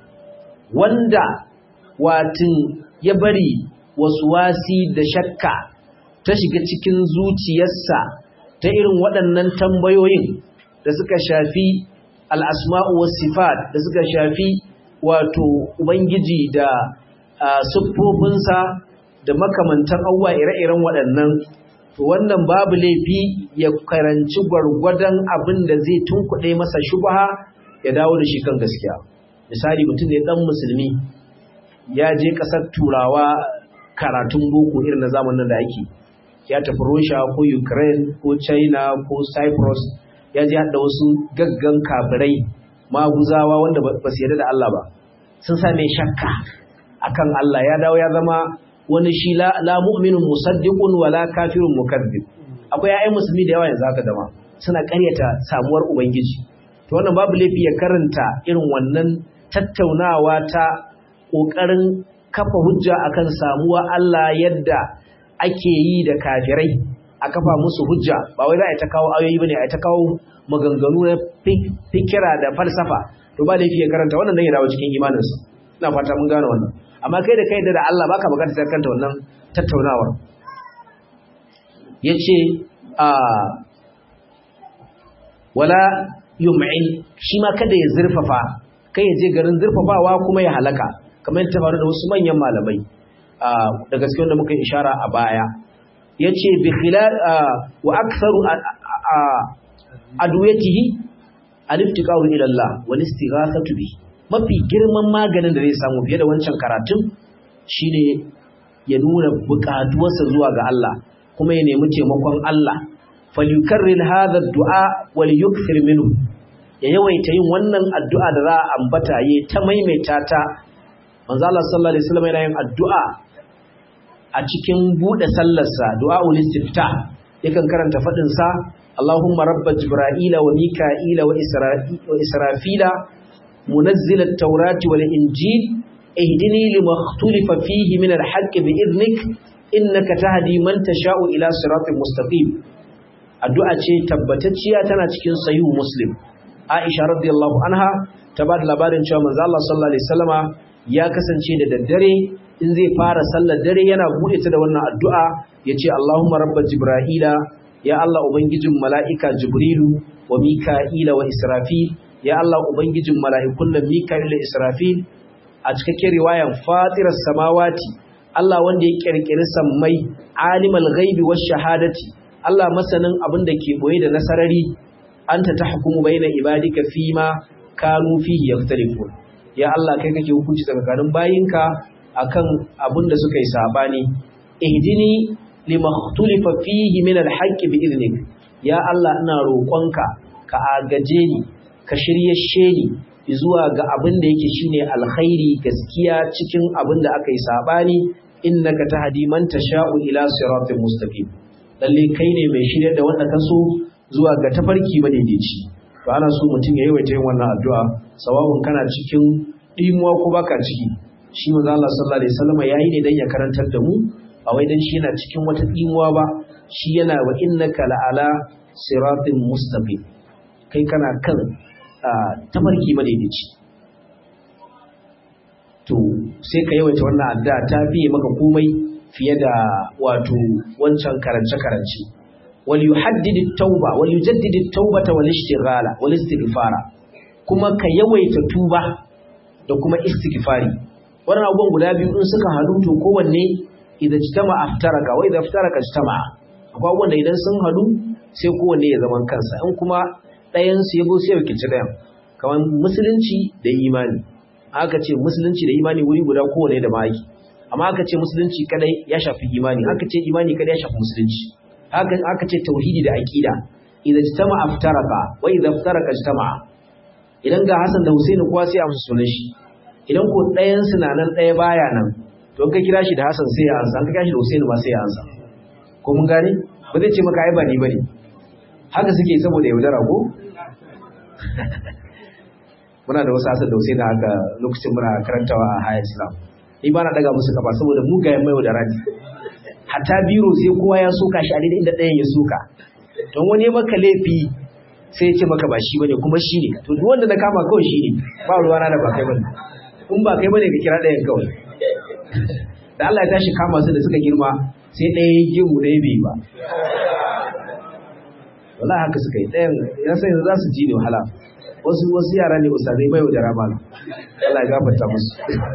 [SPEAKER 1] wanda watin ya bari wasu wasi da shakka ta shiga cikin zuciyarsa ta irin waɗannan tambayoyin da suka shafi al'asma'u wasu sifat da suka shafi wato Ubangiji da siffofinsa da makamantan abubuwa ire-iren waɗannan wannan babu laifi ya karanci gwargwadon abin da zai tunkuɗe masa shubaha ya dawo da shi kan gaskiya misali mutum ne ɗan musulmi ya je ƙasar turawa karatun boko irin na zamanin da ake ya tafi Russia ko Ukraine ko China ko Cyprus ya je haɗa wasu gaggan kafirai maguzawa wanda ba su yarda da Allah ba sun same shakka akan Allah ya dawo ya zama wani shi la, la mu'minun musaddiqun wala kafirun mukazzib akwai ƴaƴan musulmi da yawa yanzu haka dama suna ƙaryata samuwar ubangiji to wannan babu laifi ya karanta irin wannan tattaunawa ta ƙoƙarin kafa hujja akan samuwa Allah yadda ake yi da kafirai a kafa musu hujja ba wai za a ta kawo ayoyi bane a ta kawo maganganu na fikira da falsafa to ba laifi ya karanta wannan dan ya dawo cikin imaninsa ina fata mun gane wannan amma kai da kai da Allah baka bukatar ta kanta wannan tattaunawar yace a wala yum'in shi ma kada ya zurfafa kai ya je garin zurfafawa kuma ya halaka kamar yadda faru da wasu manyan malamai da gaske wanda muka ishara a baya yace bi khilal wa aktharu adwiyatihi al-iftiqaru ila Allah wal istighathatu bi mafi girman maganin da zai samu fiye da wancan karatun shine ya nuna buƙatuwarsa zuwa ga Allah kuma ya nemi taimakon Allah falyukarrir hadha ad-du'a wal yukthir minhu ya yawaita yin wannan addu'a da za a ambata yayi ta maimaita ta manzo Allah sallallahu alaihi wasallam yana yin addu'a a cikin bude sallarsa du'aul istifta yakan karanta fadin sa Allahumma rabba jibra'ila wa mika'ila wa israfila munazzil at-taurati wal injil ihdini lima ikhtalafa fihi min al-haqqi bi idnik innaka tahdi man tasha'u ila siratin mustaqim addu'a ce tabbatacciya tana cikin sahih muslim Aisha radiyallahu anha ta ba da labarin cewa manzo Allah sallallahu alaihi wasallama ya kasance da daddare in zai fara sallar dare yana bude ta da wannan addu'a yace Allahumma rabba jibra'ila ya Allah ubangijin mala'ika jibrilu wa mika'ila wa israfil ya Allah ubangijin mala'ikun nan mika'il da israfil a cikakken riwayan fatiras samawati Allah wanda ya kirkiri sammai alimal ghaibi wash shahadati Allah masanin abin da ke boye da nasarari anta tahkumu baina ibadika fima kanu fihi yaktalifun ya Allah kai kake hukunci tsakanin bayinka akan abin da suka yi sabani ihdini lima ikhtulifa fihi min alhaqq bi idnik ya Allah ina roƙonka ka agaje ni ka shiryashe ni zuwa ga abin da yake shine alkhairi gaskiya cikin abin da aka yi sabani innaka tahdi man tasha'u ila siratin mustaqim lalle kai ne mai shirya da wanda ka so zuwa ga tafarki madaidaici to ana so mutum ya yawaita yin wannan addu'a sawabun kana cikin dimuwa ko baka ciki shi manzo Allah sallallahu alaihi wasallam yayi ne dan ya karantar da mu ba wai dan shi yana cikin wata dimuwa ba shi yana wa innaka la'ala siratin mustaqim kai kana kan tafarki madaidaici to sai ka yawaita wannan addu'a ta fiye maka komai fiye da wato wancan karance-karance wal yuhaddid at-tauba wal yujaddid at-taubata wal ishtighala wal istighfara kuma ka yawaita tuba da kuma istighfari wannan abubuwan guda biyu in suka hadu to kowanne idan jitama aftaraka wa idan aftaraka jitama akwai abubuwan da idan sun hadu sai kowanne ya zaman kansa in kuma ɗayan su yabo sai ya kici ɗayan kamar musulunci da imani aka ce musulunci da imani wuri guda kowanne da maki amma aka ce musulunci kadai ya shafi imani aka ce imani kadai ya shafi musulunci haka aka ce tauhidi da aqida idan jitama aftaraka wa idan aftaraka jitama idan ga Hassan da Husaini kowa sai a musu sunan shi idan ko ɗayan su na nan ɗaya baya nan to ka kira shi da Hassan sai ya ansa ka kira shi da Husaini ma sai ya ansa ko mun gane ba zai ce maka ai ba ni bane haka suke saboda yaudara ko muna da wasu Hassan da Husaini haka lokacin muna karantawa a High Islam ni ba na daga musu kafa saboda mugayen mai da rani hatta biro sai kowa ya soka shi a daidai inda ɗayan ya soka don wani maka laifi sai ya ce maka ba shi bane kuma shi ne to duk wanda na kama kawai shi ne ba ruwa na da ba kai bane in ba kai bane ka kira ɗayan kawai da Allah ya tashi kama su da suka girma sai ɗaya ya gimu ɗaya bai ba wallahi haka suka yi ɗayan ya san yanzu za su ji ne wahala wasu wasu yara ne ustazai mai da rama Allah ya gafarta musu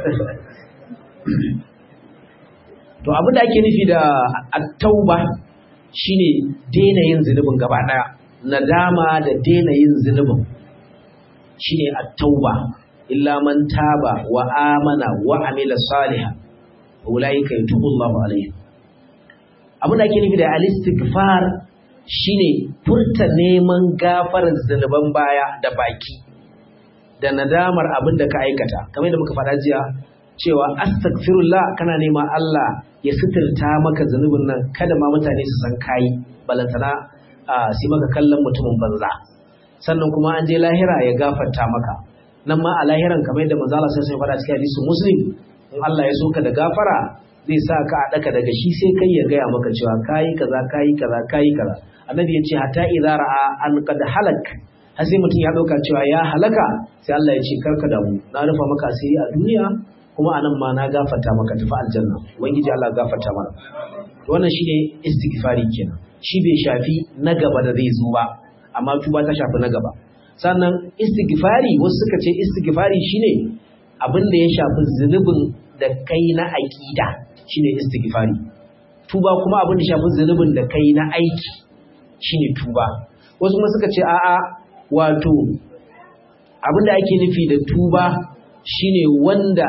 [SPEAKER 1] to abin da ake nufi da at-tauba shine daina yin zunubin gaba daya nadama da daina yin zunubin shine at-tauba illa man taba wa amana wa amila salihan ulaika yatubu Allahu alaihim abin da ake nufi da al-istighfar shine furta neman gafarar zunuban baya da baki da nadamar abin da ka aikata kamar yadda muka faɗa jiya cewa astaghfirullah kana nema Allah ya suturta maka zunubin nan kada ma mutane su san kai balantana sai maka kallon mutumin banza sannan kuma an je lahira ya gafarta maka nan ma a lahiran kamar yadda manzo Allah sai sai faɗa cikin hadisi muslim in Allah ya so ka da gafara zai sa ka a daka daga shi sai kai ya gaya maka cewa kai kaza kai kaza kai kaza annabi ya ce hatta idza ra'a an qad halak har sai mutum ya dauka cewa ya halaka sai Allah ya ce karka damu na rufa maka asiri a duniya kuma anan ma na gafarta maka tafi aljanna ubangiji Allah gafarta mana wannan shine istighfari kenan shi bai shafi na gaba da zai zo ba amma tuba ta shafi na gaba sannan istighfari wasu suka ce istighfari shine abin da ya shafi zunubin da kai na aqida shine istighfari tuba kuma abin da shafi zunubin da kai na aiki shine tuba wasu kuma suka ce a'a wato abin da ake nufi da tuba shine wanda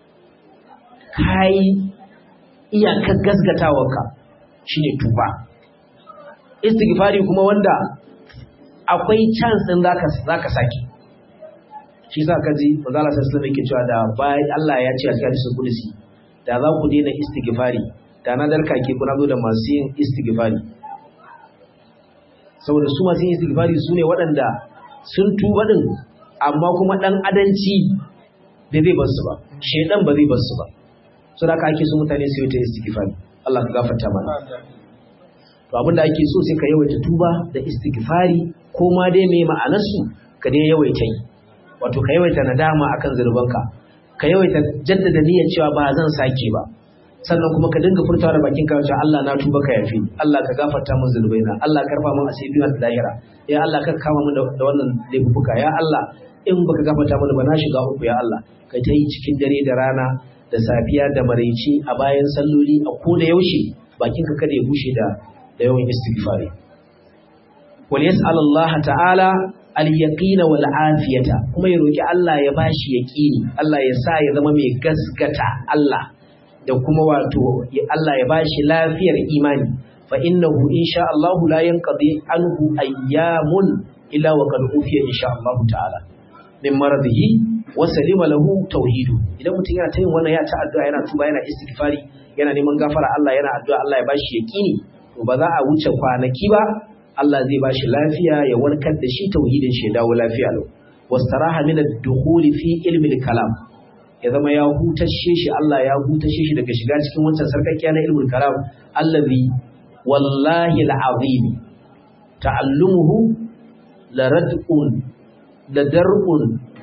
[SPEAKER 1] kai iyakar gasgatawarka shine tuba istighfari kuma wanda akwai chance din zaka zaka saki shi sa kaji manzo Allah sallallahu alaihi wasallam cewa da bai Allah ya ce a cikin hadisin kudusi da za ku daina istighfari da na darka ke kuna zo da masu yin istighfari saboda su masu istighfari su ne waɗanda sun tuba din amma kuma dan adanci da zai bar su ba shedan ba zai bar su ba so da ake so mutane su yi ta istighfari Allah ka gafarta mana to abinda ake so sai ka yawaita tuba da istighfari ko ma dai me ma'anar su ka dai yawaita yi wato ka yawaita nadama akan zunubanka ka yawaita jaddada niyyar cewa ba zan sake ba sannan kuma ka dinga furtawa da bakin ka cewa Allah na tuba ka yafi Allah ka gafarta min zunubaina Allah ka karfa min asiri na lahira ya Allah ka kama min da wannan laifuka ya Allah in baka gafarta min ba na shiga uku ya Allah kai ta yi cikin dare da rana da safiya da maraice a bayan salloli a ko da yaushe bakin ka kada ya bushe da da yawan istighfari wal yas'al Allah ta'ala al-yaqina wal afiyata kuma ya roki Allah ya bashi yaqini Allah ya sa ya zama mai gaskata Allah da kuma wato Allah ya bashi lafiyar imani fa innahu insha Allah la yanqadi anhu ayyamun illa wa qad ufiya insha Allah ta'ala min maradihi wa salima lahu tauhidu idan mutum yana ta yin wannan ya ta addu'a yana tuba yana istighfari yana neman gafara Allah yana addu'a Allah ya bashi yaqini to ba za a wuce kwanaki ba Allah zai bashi lafiya ya warkar da shi tauhidin shi ya dawo lafiya lau wastaraha min ad-dukhul fi ilmi al-kalam ya zama ya hutashe shi Allah ya hutashe shi daga shiga cikin wancan sarkakkiya na ilmul kalam allazi wallahi al-azim ta'allumuhu larad'un ladar'un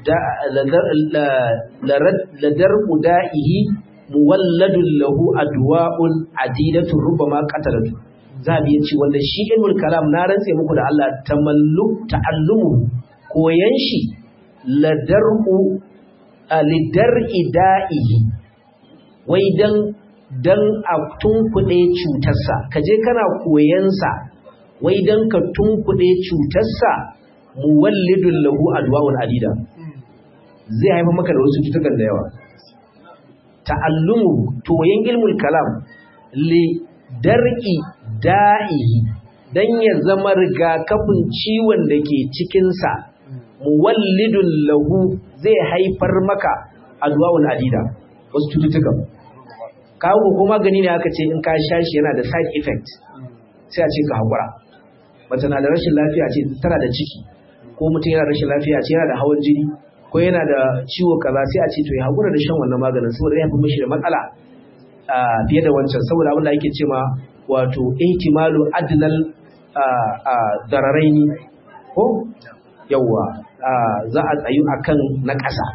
[SPEAKER 1] ladar'u da'ihi muwalladun lahu adwa'un adidatun rubama qatalatu zabi yace wanda shi ilmul kalam na rantse muku da Allah tamallu ta'allumu koyan shi ladar'u lidar'i da'ihi wai dan dan a tunkuɗe cutarsa kaje kana koyansa wai dan ka tunkuɗe cutarsa muwallidun lahu adwa'un adida zai haifa maka da wasu cutukan da yawa ta'allumu toyen ilmul kalam li dar'i da'ihi dan ya zama rigakafin ciwon da ke cikinsa muwallidun lahu zai haifar maka adwa'un adida wasu cututtukan kawo ko magani ne aka ce in ka sha shi yana da side effect sai a ce ka haƙura mace na da rashin lafiya ce tana da ciki ko mutum yana rashin lafiya ce yana da hawan jini ko yana da ciwo kaza sai a ce to ya haƙura da shan wannan maganin saboda ya fi mishi da matsala fiye da wancan saboda abin da ake ce ma wato ihtimalu adnal dararaini ko yawa za a tsayu akan na ƙasa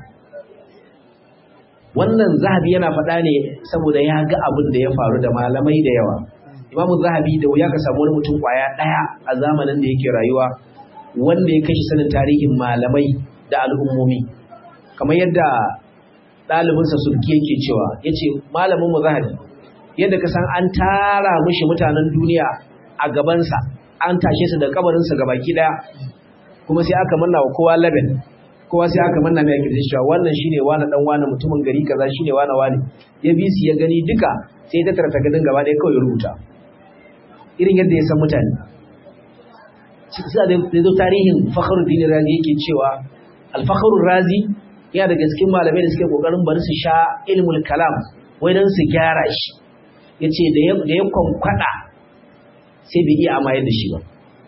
[SPEAKER 1] wannan zahabi yana faɗa ne saboda ya ga abin da ya faru da malamai da yawa imamu zahabi da wuya ka samu wani mutum kwaya ɗaya a zamanin da yake rayuwa wanda ya kashi sanin tarihin malamai da al'ummomi kamar yadda ɗalibinsa sulki yake cewa ya ce malamin zahabi yadda ka san an tara mishi mutanen duniya a gabansa an tashe su da kabarinsa ga baki ɗaya kuma sai aka manna wa kowa laben kowa sai aka manna mai kirji cewa wannan shine wani dan wani mutumin gari kaza shine wani wani ya bi su ya gani duka sai ta tarata gadin gaba ɗaya kawai ya rubuta irin yadda ya san mutane sai da zo tarihin Fakhruddin Razi yake cewa Al-Fakhrur Razi yana daga cikin malamai da suke kokarin bari su sha ilmul kalam wai dan su gyara shi yace da ya da ya kwankwada sai bai iya amayar da shi ba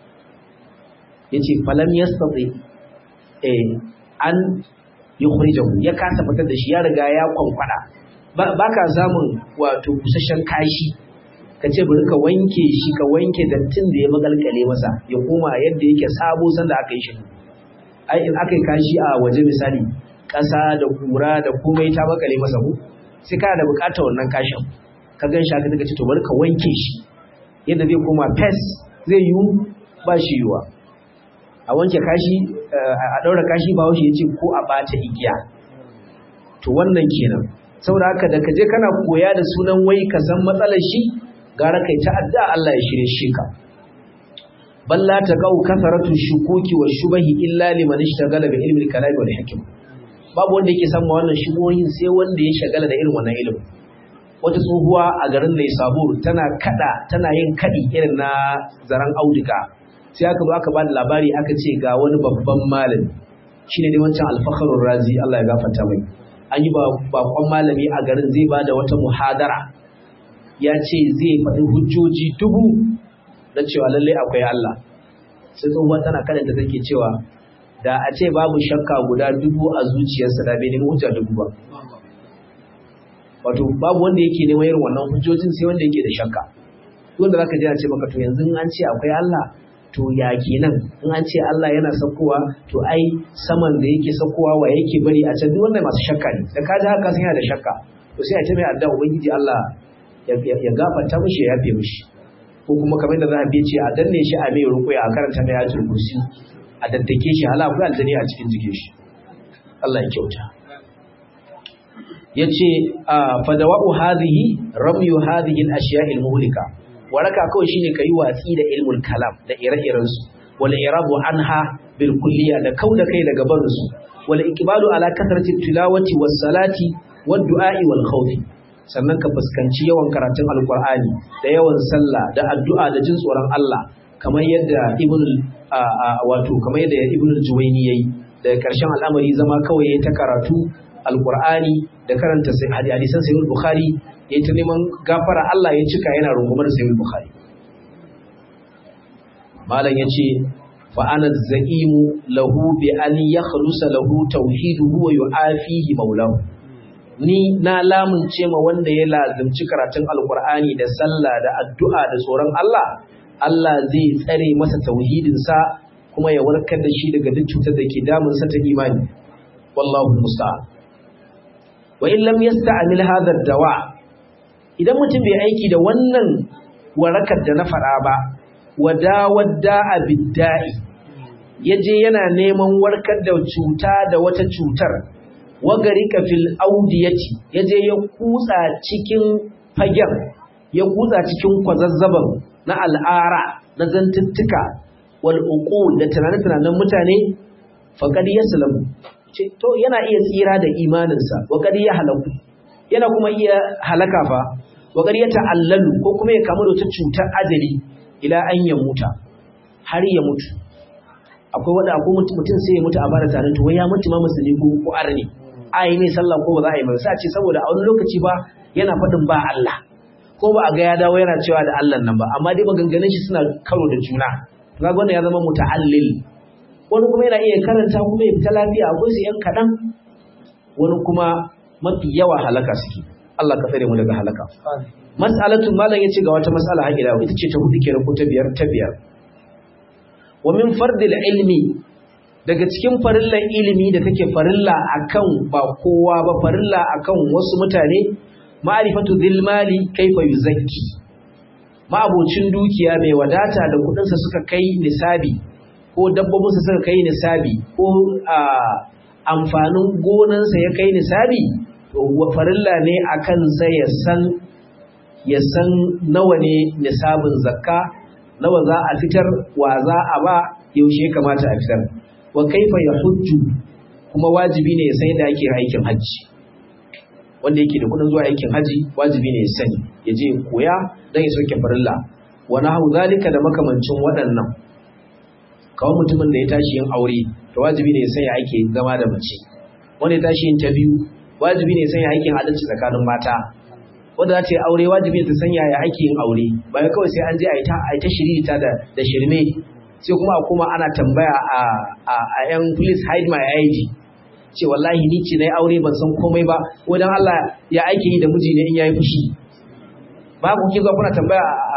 [SPEAKER 1] yace falam yastati eh an yukhrijahu ya kasa fitar da shi ya riga ya kwankwada ba ka samun wato busasshen kashi ka ce bari ka wanke shi ka wanke dattin da ya magalkale masa ya koma yadda yake sabo sanda aka yi shi ai in aka yi kashi a waje misali ƙasa da kura da komai ta makale masa ku sai kana da buƙatar wannan kashin ka gan shi aka daga ce to bari ka wanke shi yadda zai koma fes zai yiwu ba shi yiwuwa a wanke kashi a ɗaura kashi ba ya ce ko a ɓata igiya to wannan kenan saboda haka da ka je kana koya da sunan wai ka san matsalar shi gara kai ta'adda Allah ya shirye shi ka balla ta kau kasaratu shukuki wa shubahi illa liman ishtagala bi ilmi al-kalam wal hikm babu wanda yake samu wannan shubuhin sai wanda ya shagala da irin wannan ilimi wata tsohuwa a garin Lai Sabur tana kada tana yin kadi irin na zaran auduga sai aka zo aka ba da labari aka ce ga wani babban malami shine dai wancan al-fakhrur razi Allah ya gafarta mai an yi bakon malami a garin zai ba da wata muhadara ya ce zai faɗi hujjoji dubu na cewa lallai akwai Allah sai tsohuwa tana karanta take cewa da a ce babu shakka guda dubu a zuciyarsa da bai nemi hujja dubu ba wato babu wanda yake neman irin wannan hujjojin sai wanda yake da shakka wanda zaka ji a ce maka to yanzu an ce akwai Allah to ya kenan in an ce Allah yana saukowa to ai saman da yake saukowa wa yake bari a can duk wanda masu shakka ne da ka ji haka sai yana da shakka to sai a ce mai addu'a ubangiji Allah ya gafarta mishi ya yafe mishi ko kuma kamar da za a ce a danne shi a mai rukuya a karanta mai ayatul kursi a daddake shi hala akwai aljani a cikin jikin shi Allah ya kyauta yace fadawa'u hadhihi ramyu hadhihi al-ashiya' al-muhlika waraka kawai shine kai watsi da ilmul kalam da ire-iren su wal irabu anha bil kulliya da kauda kai daga barin su wal iqbalu ala kasrati tilawati was salati wad du'a'i wal khawfi sannan ka fuskanci yawan karatun alqur'ani da yawan sallah da addu'a da jin tsoron Allah kamar yadda ibn wato kamar yadda ibn al-juwayni yayi daga karshen al'amari zama kawai yayi ta karatu alqur'ani da karanta hadisan sahih bukhari ya ta neman gafara Allah ya cika yana rungumar sayyid bukhari malam yace fa ana zaimu lahu bi an yakhlusa lahu tauhiduhu wa yu'afihi maulahu ni na lamunce ma wanda ya lazimci karatun alqur'ani da sallah da addu'a da tsoron Allah Allah zai tsare masa tauhidin sa kuma ya warkar da shi daga duk cutar da ke damun sa ta imani wallahu musta'an wa in lam yasta'mil hadha ad-dawa' idan mutum bai aiki da wannan warakar da na faɗa ba wadawadda a bidda'i ya je yana neman warkar da cuta da wata cutar wagari fil audiyati ya je ya kutsa cikin fagen ya kutsa cikin kwazazzaban na al'ara na zantuttuka wal uqul da tunanen mutane faqad yaslamu to yana iya tsira da imaninsa wa qad ya halaku yana kuma iya halaka fa wa qad ya ta'allalu ko kuma ya kamu da wata cutar ajali ila an ya muta har ya mutu akwai wanda akwai mutum sai ya mutu a bara tare to wai ya mutu ma musulmi ko ko arni ai ne sallah ko ba za a yi ba sai a ce saboda a wani lokaci ba yana faɗin ba Allah ko ba a ga ya dawo yana cewa da Allah nan ba amma dai maganganun shi suna karo da juna to kaga wannan ya zama muta'allil wani kuma yana iya karanta kuma ya fita lafiya akwai su yan kaɗan wani kuma mafi yawa halaka suke Allah ka tsare mu daga halaka mas'alatu malam yace ga wata mas'ala haƙi da ita ce ta hudu kenan ko ta biyar ta biyar wa min fardil ilmi daga cikin farillan ilimi da take farilla akan ba kowa ba farilla akan wasu mutane ma'rifatu dhil mali kaifa yuzakki ma'abocin dukiya mai wadata da kudinsa suka kai nisabi ko dabbobinsa suka kai nisabi ko amfanin gonansa ya kai nisabi to farilla ne akan sa ya san ya san nawa ne nisabin zakka nawa za a fitar wa za a ba yaushe kamata a fitar wa kaifa ya hujju kuma wajibi ne ya san yadda ake aikin hajji wanda yake da kudin zuwa aikin haji wajibi ne ya sani ya je koya don ya soke farilla wa nahu zalika da makamancin waɗannan kawai mutumin da ya tashi yin aure to wajibi ne ya sanya ake zama da mace wanda ya tashi yin ta biyu wajibi ne ya sanya aikin adalci tsakanin mata wanda za ta yi aure wajibi ne ta sanya ya ake yin aure bayan kawai sai an je a yi ta shirita da da shirme sai kuma a kuma ana tambaya a a yan please hide my ID ce wallahi ni ce na yi aure ban san komai ba wajen Allah ya aiki yi da miji ne in ya yi fushi ba ku kin kuna tambaya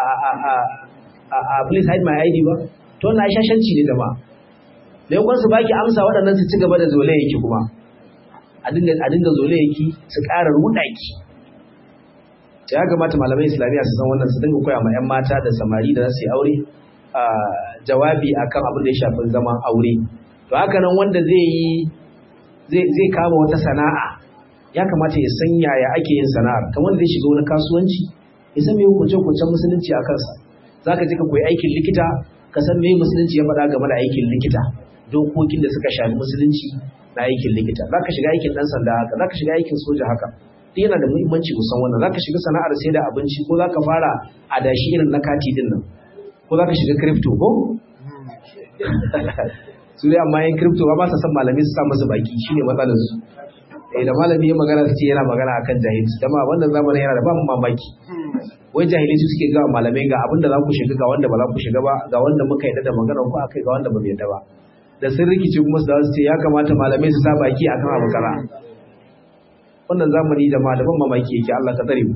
[SPEAKER 1] a please hide my ID ba to na shashanci ne da ba da yankun su baki amsa waɗannan su ci gaba da zole yake kuma a dinga zole yake su ƙara ruɗa ki ya kamata malamai islamiyya su san wannan su dinga koya ma 'yan mata da samari da za su yi aure jawabi akan abin da ya shafi zaman aure to haka nan wanda zai yi zai kama wata sana'a ya kamata ya san yaya ake yin sana'ar kamar zai shiga wani kasuwanci ya san me hukunce-hukuncen musulunci a kansa za ka je ka koyi aikin likita ka san me musulunci ya faɗa game da aikin likita dokokin da suka shafi musulunci na aikin likita za ka shiga aikin ɗan sanda haka za ka shiga aikin soja haka duk yana da muhimmanci musan wannan za ka shiga sana'ar sai da abinci ko za ka fara adashi irin na kati din nan ko za ka shiga crypto ko su dai amma yin crypto ba sa san malami su sa masa baki shine matsalar su eh da malami ya magana su ce yana magana akan jahilci dama wannan zamanin yana da ba mamaki wai jahilai su suke gawa malamai ga abin da za ku shiga ga wanda ba za ku shiga ba ga wanda muka yadda da magana ko akai ga wanda ba mu yadda ba da sun rikice kuma su su ce ya kamata malamai su sa baki akan abu kaza wannan zamani da malaman mamaki yake Allah ka tsare mu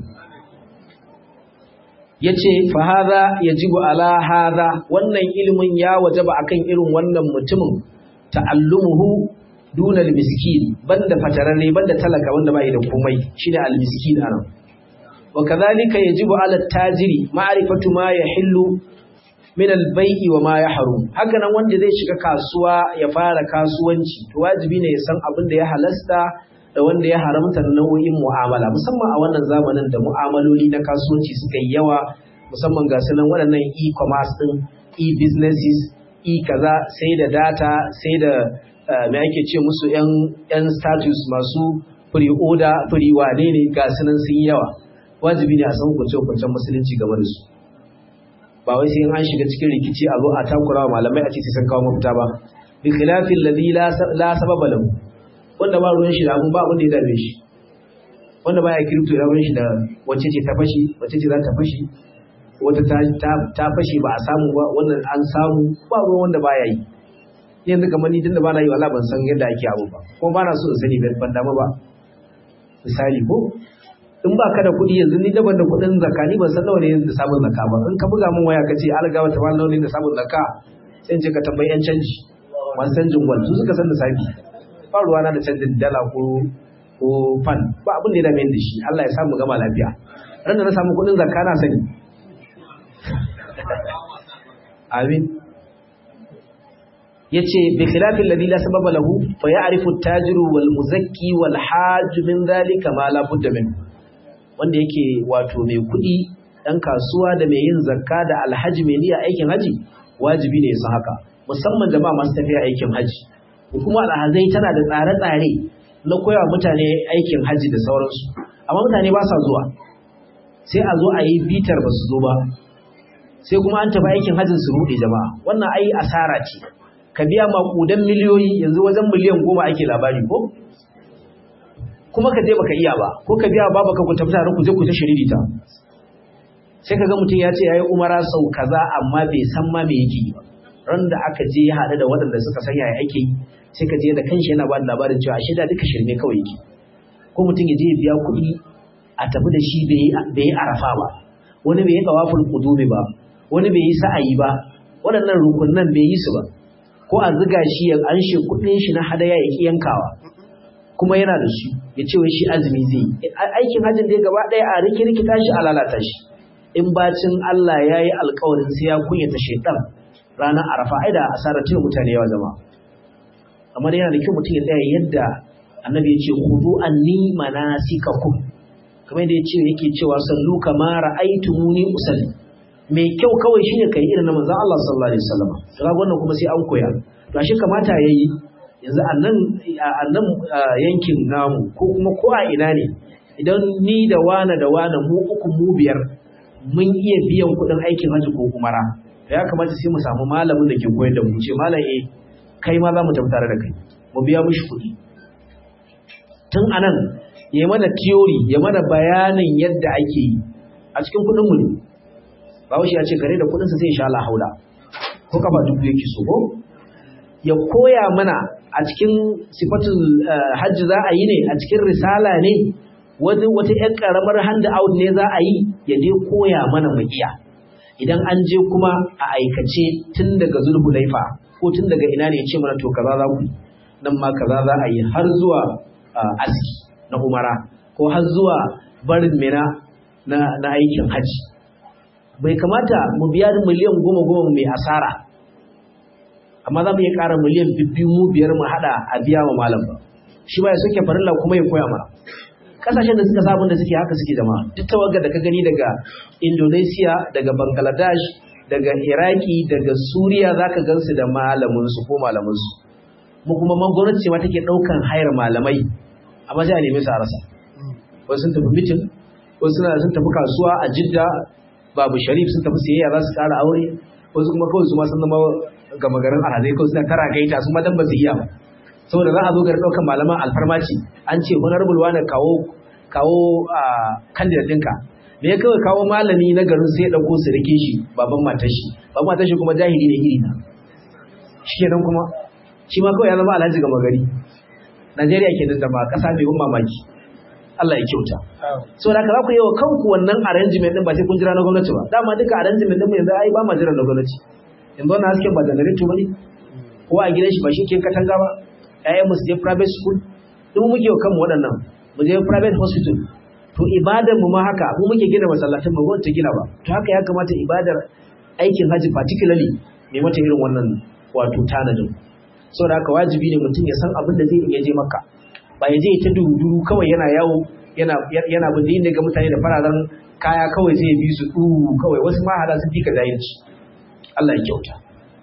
[SPEAKER 1] yace fa hadha yajibu ala hadha wannan ilimin ya wajaba akan irin wannan mutumin ta'allumuhu dunal miskin banda fatararre banda talaka wanda bai da komai shine al miskin anan wa kadhalika yajibu ala tajiri ma'rifatu ma yahillu min al bai'i wa ma yahrum haka nan wanda zai shiga kasuwa ya fara kasuwanci to wajibi ne ya san abin da ya halasta da wanda ya haramta nau'in mu'amala musamman a wannan zamanin da mu'amaloli na kasuwanci suka yi yawa musamman ga sunan waɗannan e-commerce din e-businesses e kaza sai da data sai da me ake ce musu yan status masu free order free wane ne ga sunan sun yi yawa wajibi ne a san hukunce-hukuncen musulunci game da su ba wai sai an shiga cikin rikici a zo a takura wa malamai a ce sai sun kawo mafita ba bi khilafin ladhi la sababa lahu wanda ba ruwan shi da abun ba abun da ya dame shi wanda baya kiripto ya ruwan shi da wacce ce ta fashi wacce ce za ta fashi wata ta fashi ba a samu ba wannan an samu ba ruwan wanda baya yi yanzu kamar ni tunda ba na yi wala ban san yadda ake abu ba ko ba na so in sani ban damu ba misali ko in ba ka da kuɗi yanzu ni daban da kuɗin zakka ni ban san nawa ne da samun zakka ba in ka buga min waya ka ce algawa ta nawa ne da samun zakka sai in ce ka tambayi yan canji masu canjin gwal su suka san da safi ba ruwana da canjin dala ko ko fan ba abin da ya dame da shi Allah ya samu gama lafiya ran da na samu kuɗin zakka na sani amin yace bi khilafin ladhi la sababa lahu fa ya'rifu at-tajiru wal muzakki wal hajj min dhalika ma la budda min wanda yake wato mai kuɗi dan kasuwa da mai yin zakka da alhaji mai niyya aikin haji wajibi ne su haka musamman jama'a masu tafiya aikin haji kuma alhazai tana da tsare-tsare na koya mutane aikin haji da sauransu amma mutane ba sa zuwa sai a zo a yi bitar ba su zo ba sai kuma an tafi aikin hajjin su ruɗe jama'a wannan ai asara ce ka biya maƙudan miliyoyi yanzu wajen miliyan goma ake labari ko kuma ka je baka iya ba ko ka biya ba baka ku tafi tare ku je ku ta shiririta sai ka ga mutum ya ce yayi umara sau kaza amma bai san ma me yake yi ba ran da aka je ya haɗu da waɗanda suka san yaya ake yi sai ka je da kanshi yana ba da labarin cewa ashe da duka shirme kawai yake ko mutum ya je ya biya kuɗi a tafi da shi bai yi arafa ba wani bai yi kawafin kudumi ba wani bai yi sa'ayi ba waɗannan rukunan bai yi su ba ko a ziga shi ya anshe kuɗin shi na hadaya ya ki yankawa kuma yana da shi ya ce wai shi azumi zai yi aikin hajjin da gaba ɗaya a riki rikita shi a lalata shi in bacin Allah ya yi alkawarin sai ya kunyata shaitan ranar arafa ai da asarar tuna mutane yawa zama amma da yana da kyau mutum ya tsaya yadda annabi ya ce hudu anni manasikakum kamar da ya ce yake cewa sallu kama ra'aytumuni usalli mai kyau kawai shine kai irin na manzon Allah sallallahu alaihi wasallam kaga wannan kuma sai an koya to ashe kamata yayi yanzu a nan a nan yankin namu ko kuma ko a ina ne idan ni da wana da wana mu uku mu biyar mun iya biyan kuɗin aikin hajji ko umara to ya kamata sai mu samu malamin da ke koyar da mu ce malam eh kai ma za mu tafi tare da kai mu biya mishi kuɗi tun anan ya mana theory ya mana bayanin yadda ake yi a cikin kuɗin mu ne bawashi ya ce kare da kuɗinsa sai ya sha Allah haula ko kafa dubu yake so ko ya koya mana a cikin sifatul hajji za a yi ne a cikin risala ne wata wata ƴan karamar hand out ne za a yi ya dai koya mana mu iya idan an je kuma a aikace tun daga zulhulaifa ko tun daga ina ne ya ce mana to kaza za ku nan ma kaza za a yi har zuwa aski na umara ko har zuwa barin mina na, na aikin hajji bai kamata mu biya miliyan goma goma mai asara amma za mu iya ƙara miliyan bibbiyu mu biyar mu haɗa a biya wa malam ba shi ba ya soke farilla kuma ya koya mana kasashen da suka sabon da suke haka suke zama duk tawagar da ka gani daga indonesia daga bangladesh daga iraki daga suriya za ka gansu da malaminsu ko malaminsu mu kuma man gwamnati ce ma take ɗaukan hayar malamai amma sai a nemi su a rasa wasu sun tafi mitin wasu sun tafi kasuwa a jidda babu sharif sun tafi siyayya za su ƙara aure wasu kuma kawai su ma sun zama gama garin alhazai kawai suna tara gaita su ma dan ba su iya ba saboda za a zo garin ɗaukan malaman alfarmaci an ce honorable wani kawo kawo candidate ɗinka me ya kawai kawo malami na garin sai ya ɗauko su rike shi baban matar shi baban matar shi kuma jahili ne iri na shi kenan kuma shi ma kawai ya zama alhaji gama gari Najeriya ke da ba ƙasa mai ban mamaki Allah ya kyauta so da haka za ku yi wa kanku wannan arrangement din ba sai kun jira na gwamnati ba dama duka arrangement din mu yanzu ai ba ma jira na gwamnati yanzu wannan hasken ba generator bane ko a gidan shi ba shi ke katanga ba ƴaƴan mu su je private school duk muke wa kanmu waɗannan mu je private hospital to ibadar mu ma haka mu muke gina masallatan ba gwamnati gina ba to haka ya kamata ibadar aikin haji particularly mai mata irin wannan wato tanadin saboda haka wajibi ne mutum ya san abin da zai iya je maka ba ya je ta duruduru kawai yana yawo yana yana bin da ga mutane da fararen kaya kawai zai bi su du kawai wasu ma hada sun fika jahilci Allah ya kyauta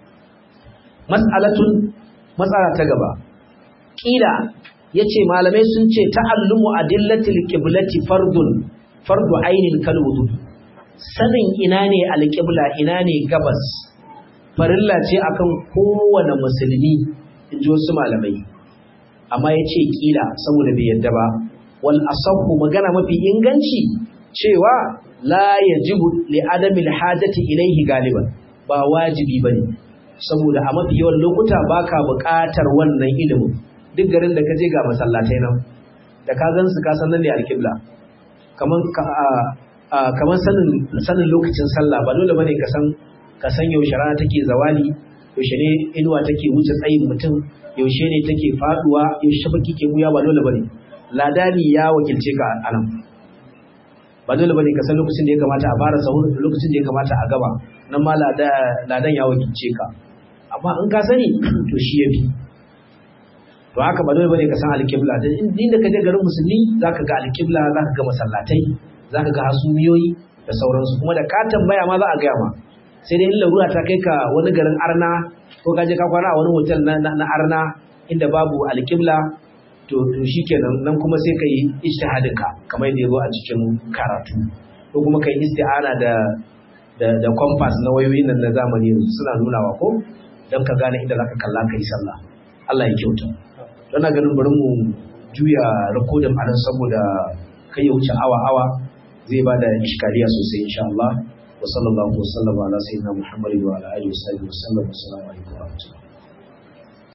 [SPEAKER 1] mas'alatun matsala ta gaba kila yace malamai sun ce ta'allumu adillatil qiblati fardun fardu ainin kal wudu sanin ina ne alqibla ina ne gabas farilla ce akan kowane musulmi inji wasu malamai amma yace kila saboda bai yadda ba wal asahu magana mafi inganci cewa la yajibu li adamil hajati ilaihi galiban ba wajibi bane saboda a mafi yawan lokuta baka buƙatar wannan ilimin duk garin da ka je ga masallatai nan da ka gan su ka san nan ne alƙibla kaman kaman sanin sanin lokacin sallah ba dole bane ka san ka san yaushe rana take zawali yaushe ne inuwa take wuce tsayin mutum yaushe ne take faduwa yaushe baki ke buya ba dole bane ladani ya wakilce ka anan ba dole bane ka san lokacin da ya kamata a fara sahur da lokacin da ya kamata a gaba nan ma ladan ya wakilce ka amma in ka sani to shi yafi to haka ba dole bane ka san alƙibla dan inda ka je garin musulmi zaka ga alƙibla zaka ga masallatai zaka ga hasumiyoyi da sauransu kuma da ka tambaya ma za a gaya ma sai dai in larura ta kai ka wani garin arna ko ka je ka kwana a wani hotel na, na, arna inda babu alƙibla to to shikenan nan kuma sai ka yi ijtihadin ka kamar yadda ya zo a cikin karatu ko kuma kai isti'ana da da da compass na wayoyin nan na zamani suna nunawa ko dan ka gane inda zaka kalla kai sallah Allah ya kyauta don na ganin bari mu juya rikodin anan saboda kai ya wuce awa awa zai bada iskaliya sosai insha Allah wa sallallahu wa sallama ala sayyidina Muhammadin wa ala alihi wa sahbihi wa sallam assalamu alaikum wa rahmatullahi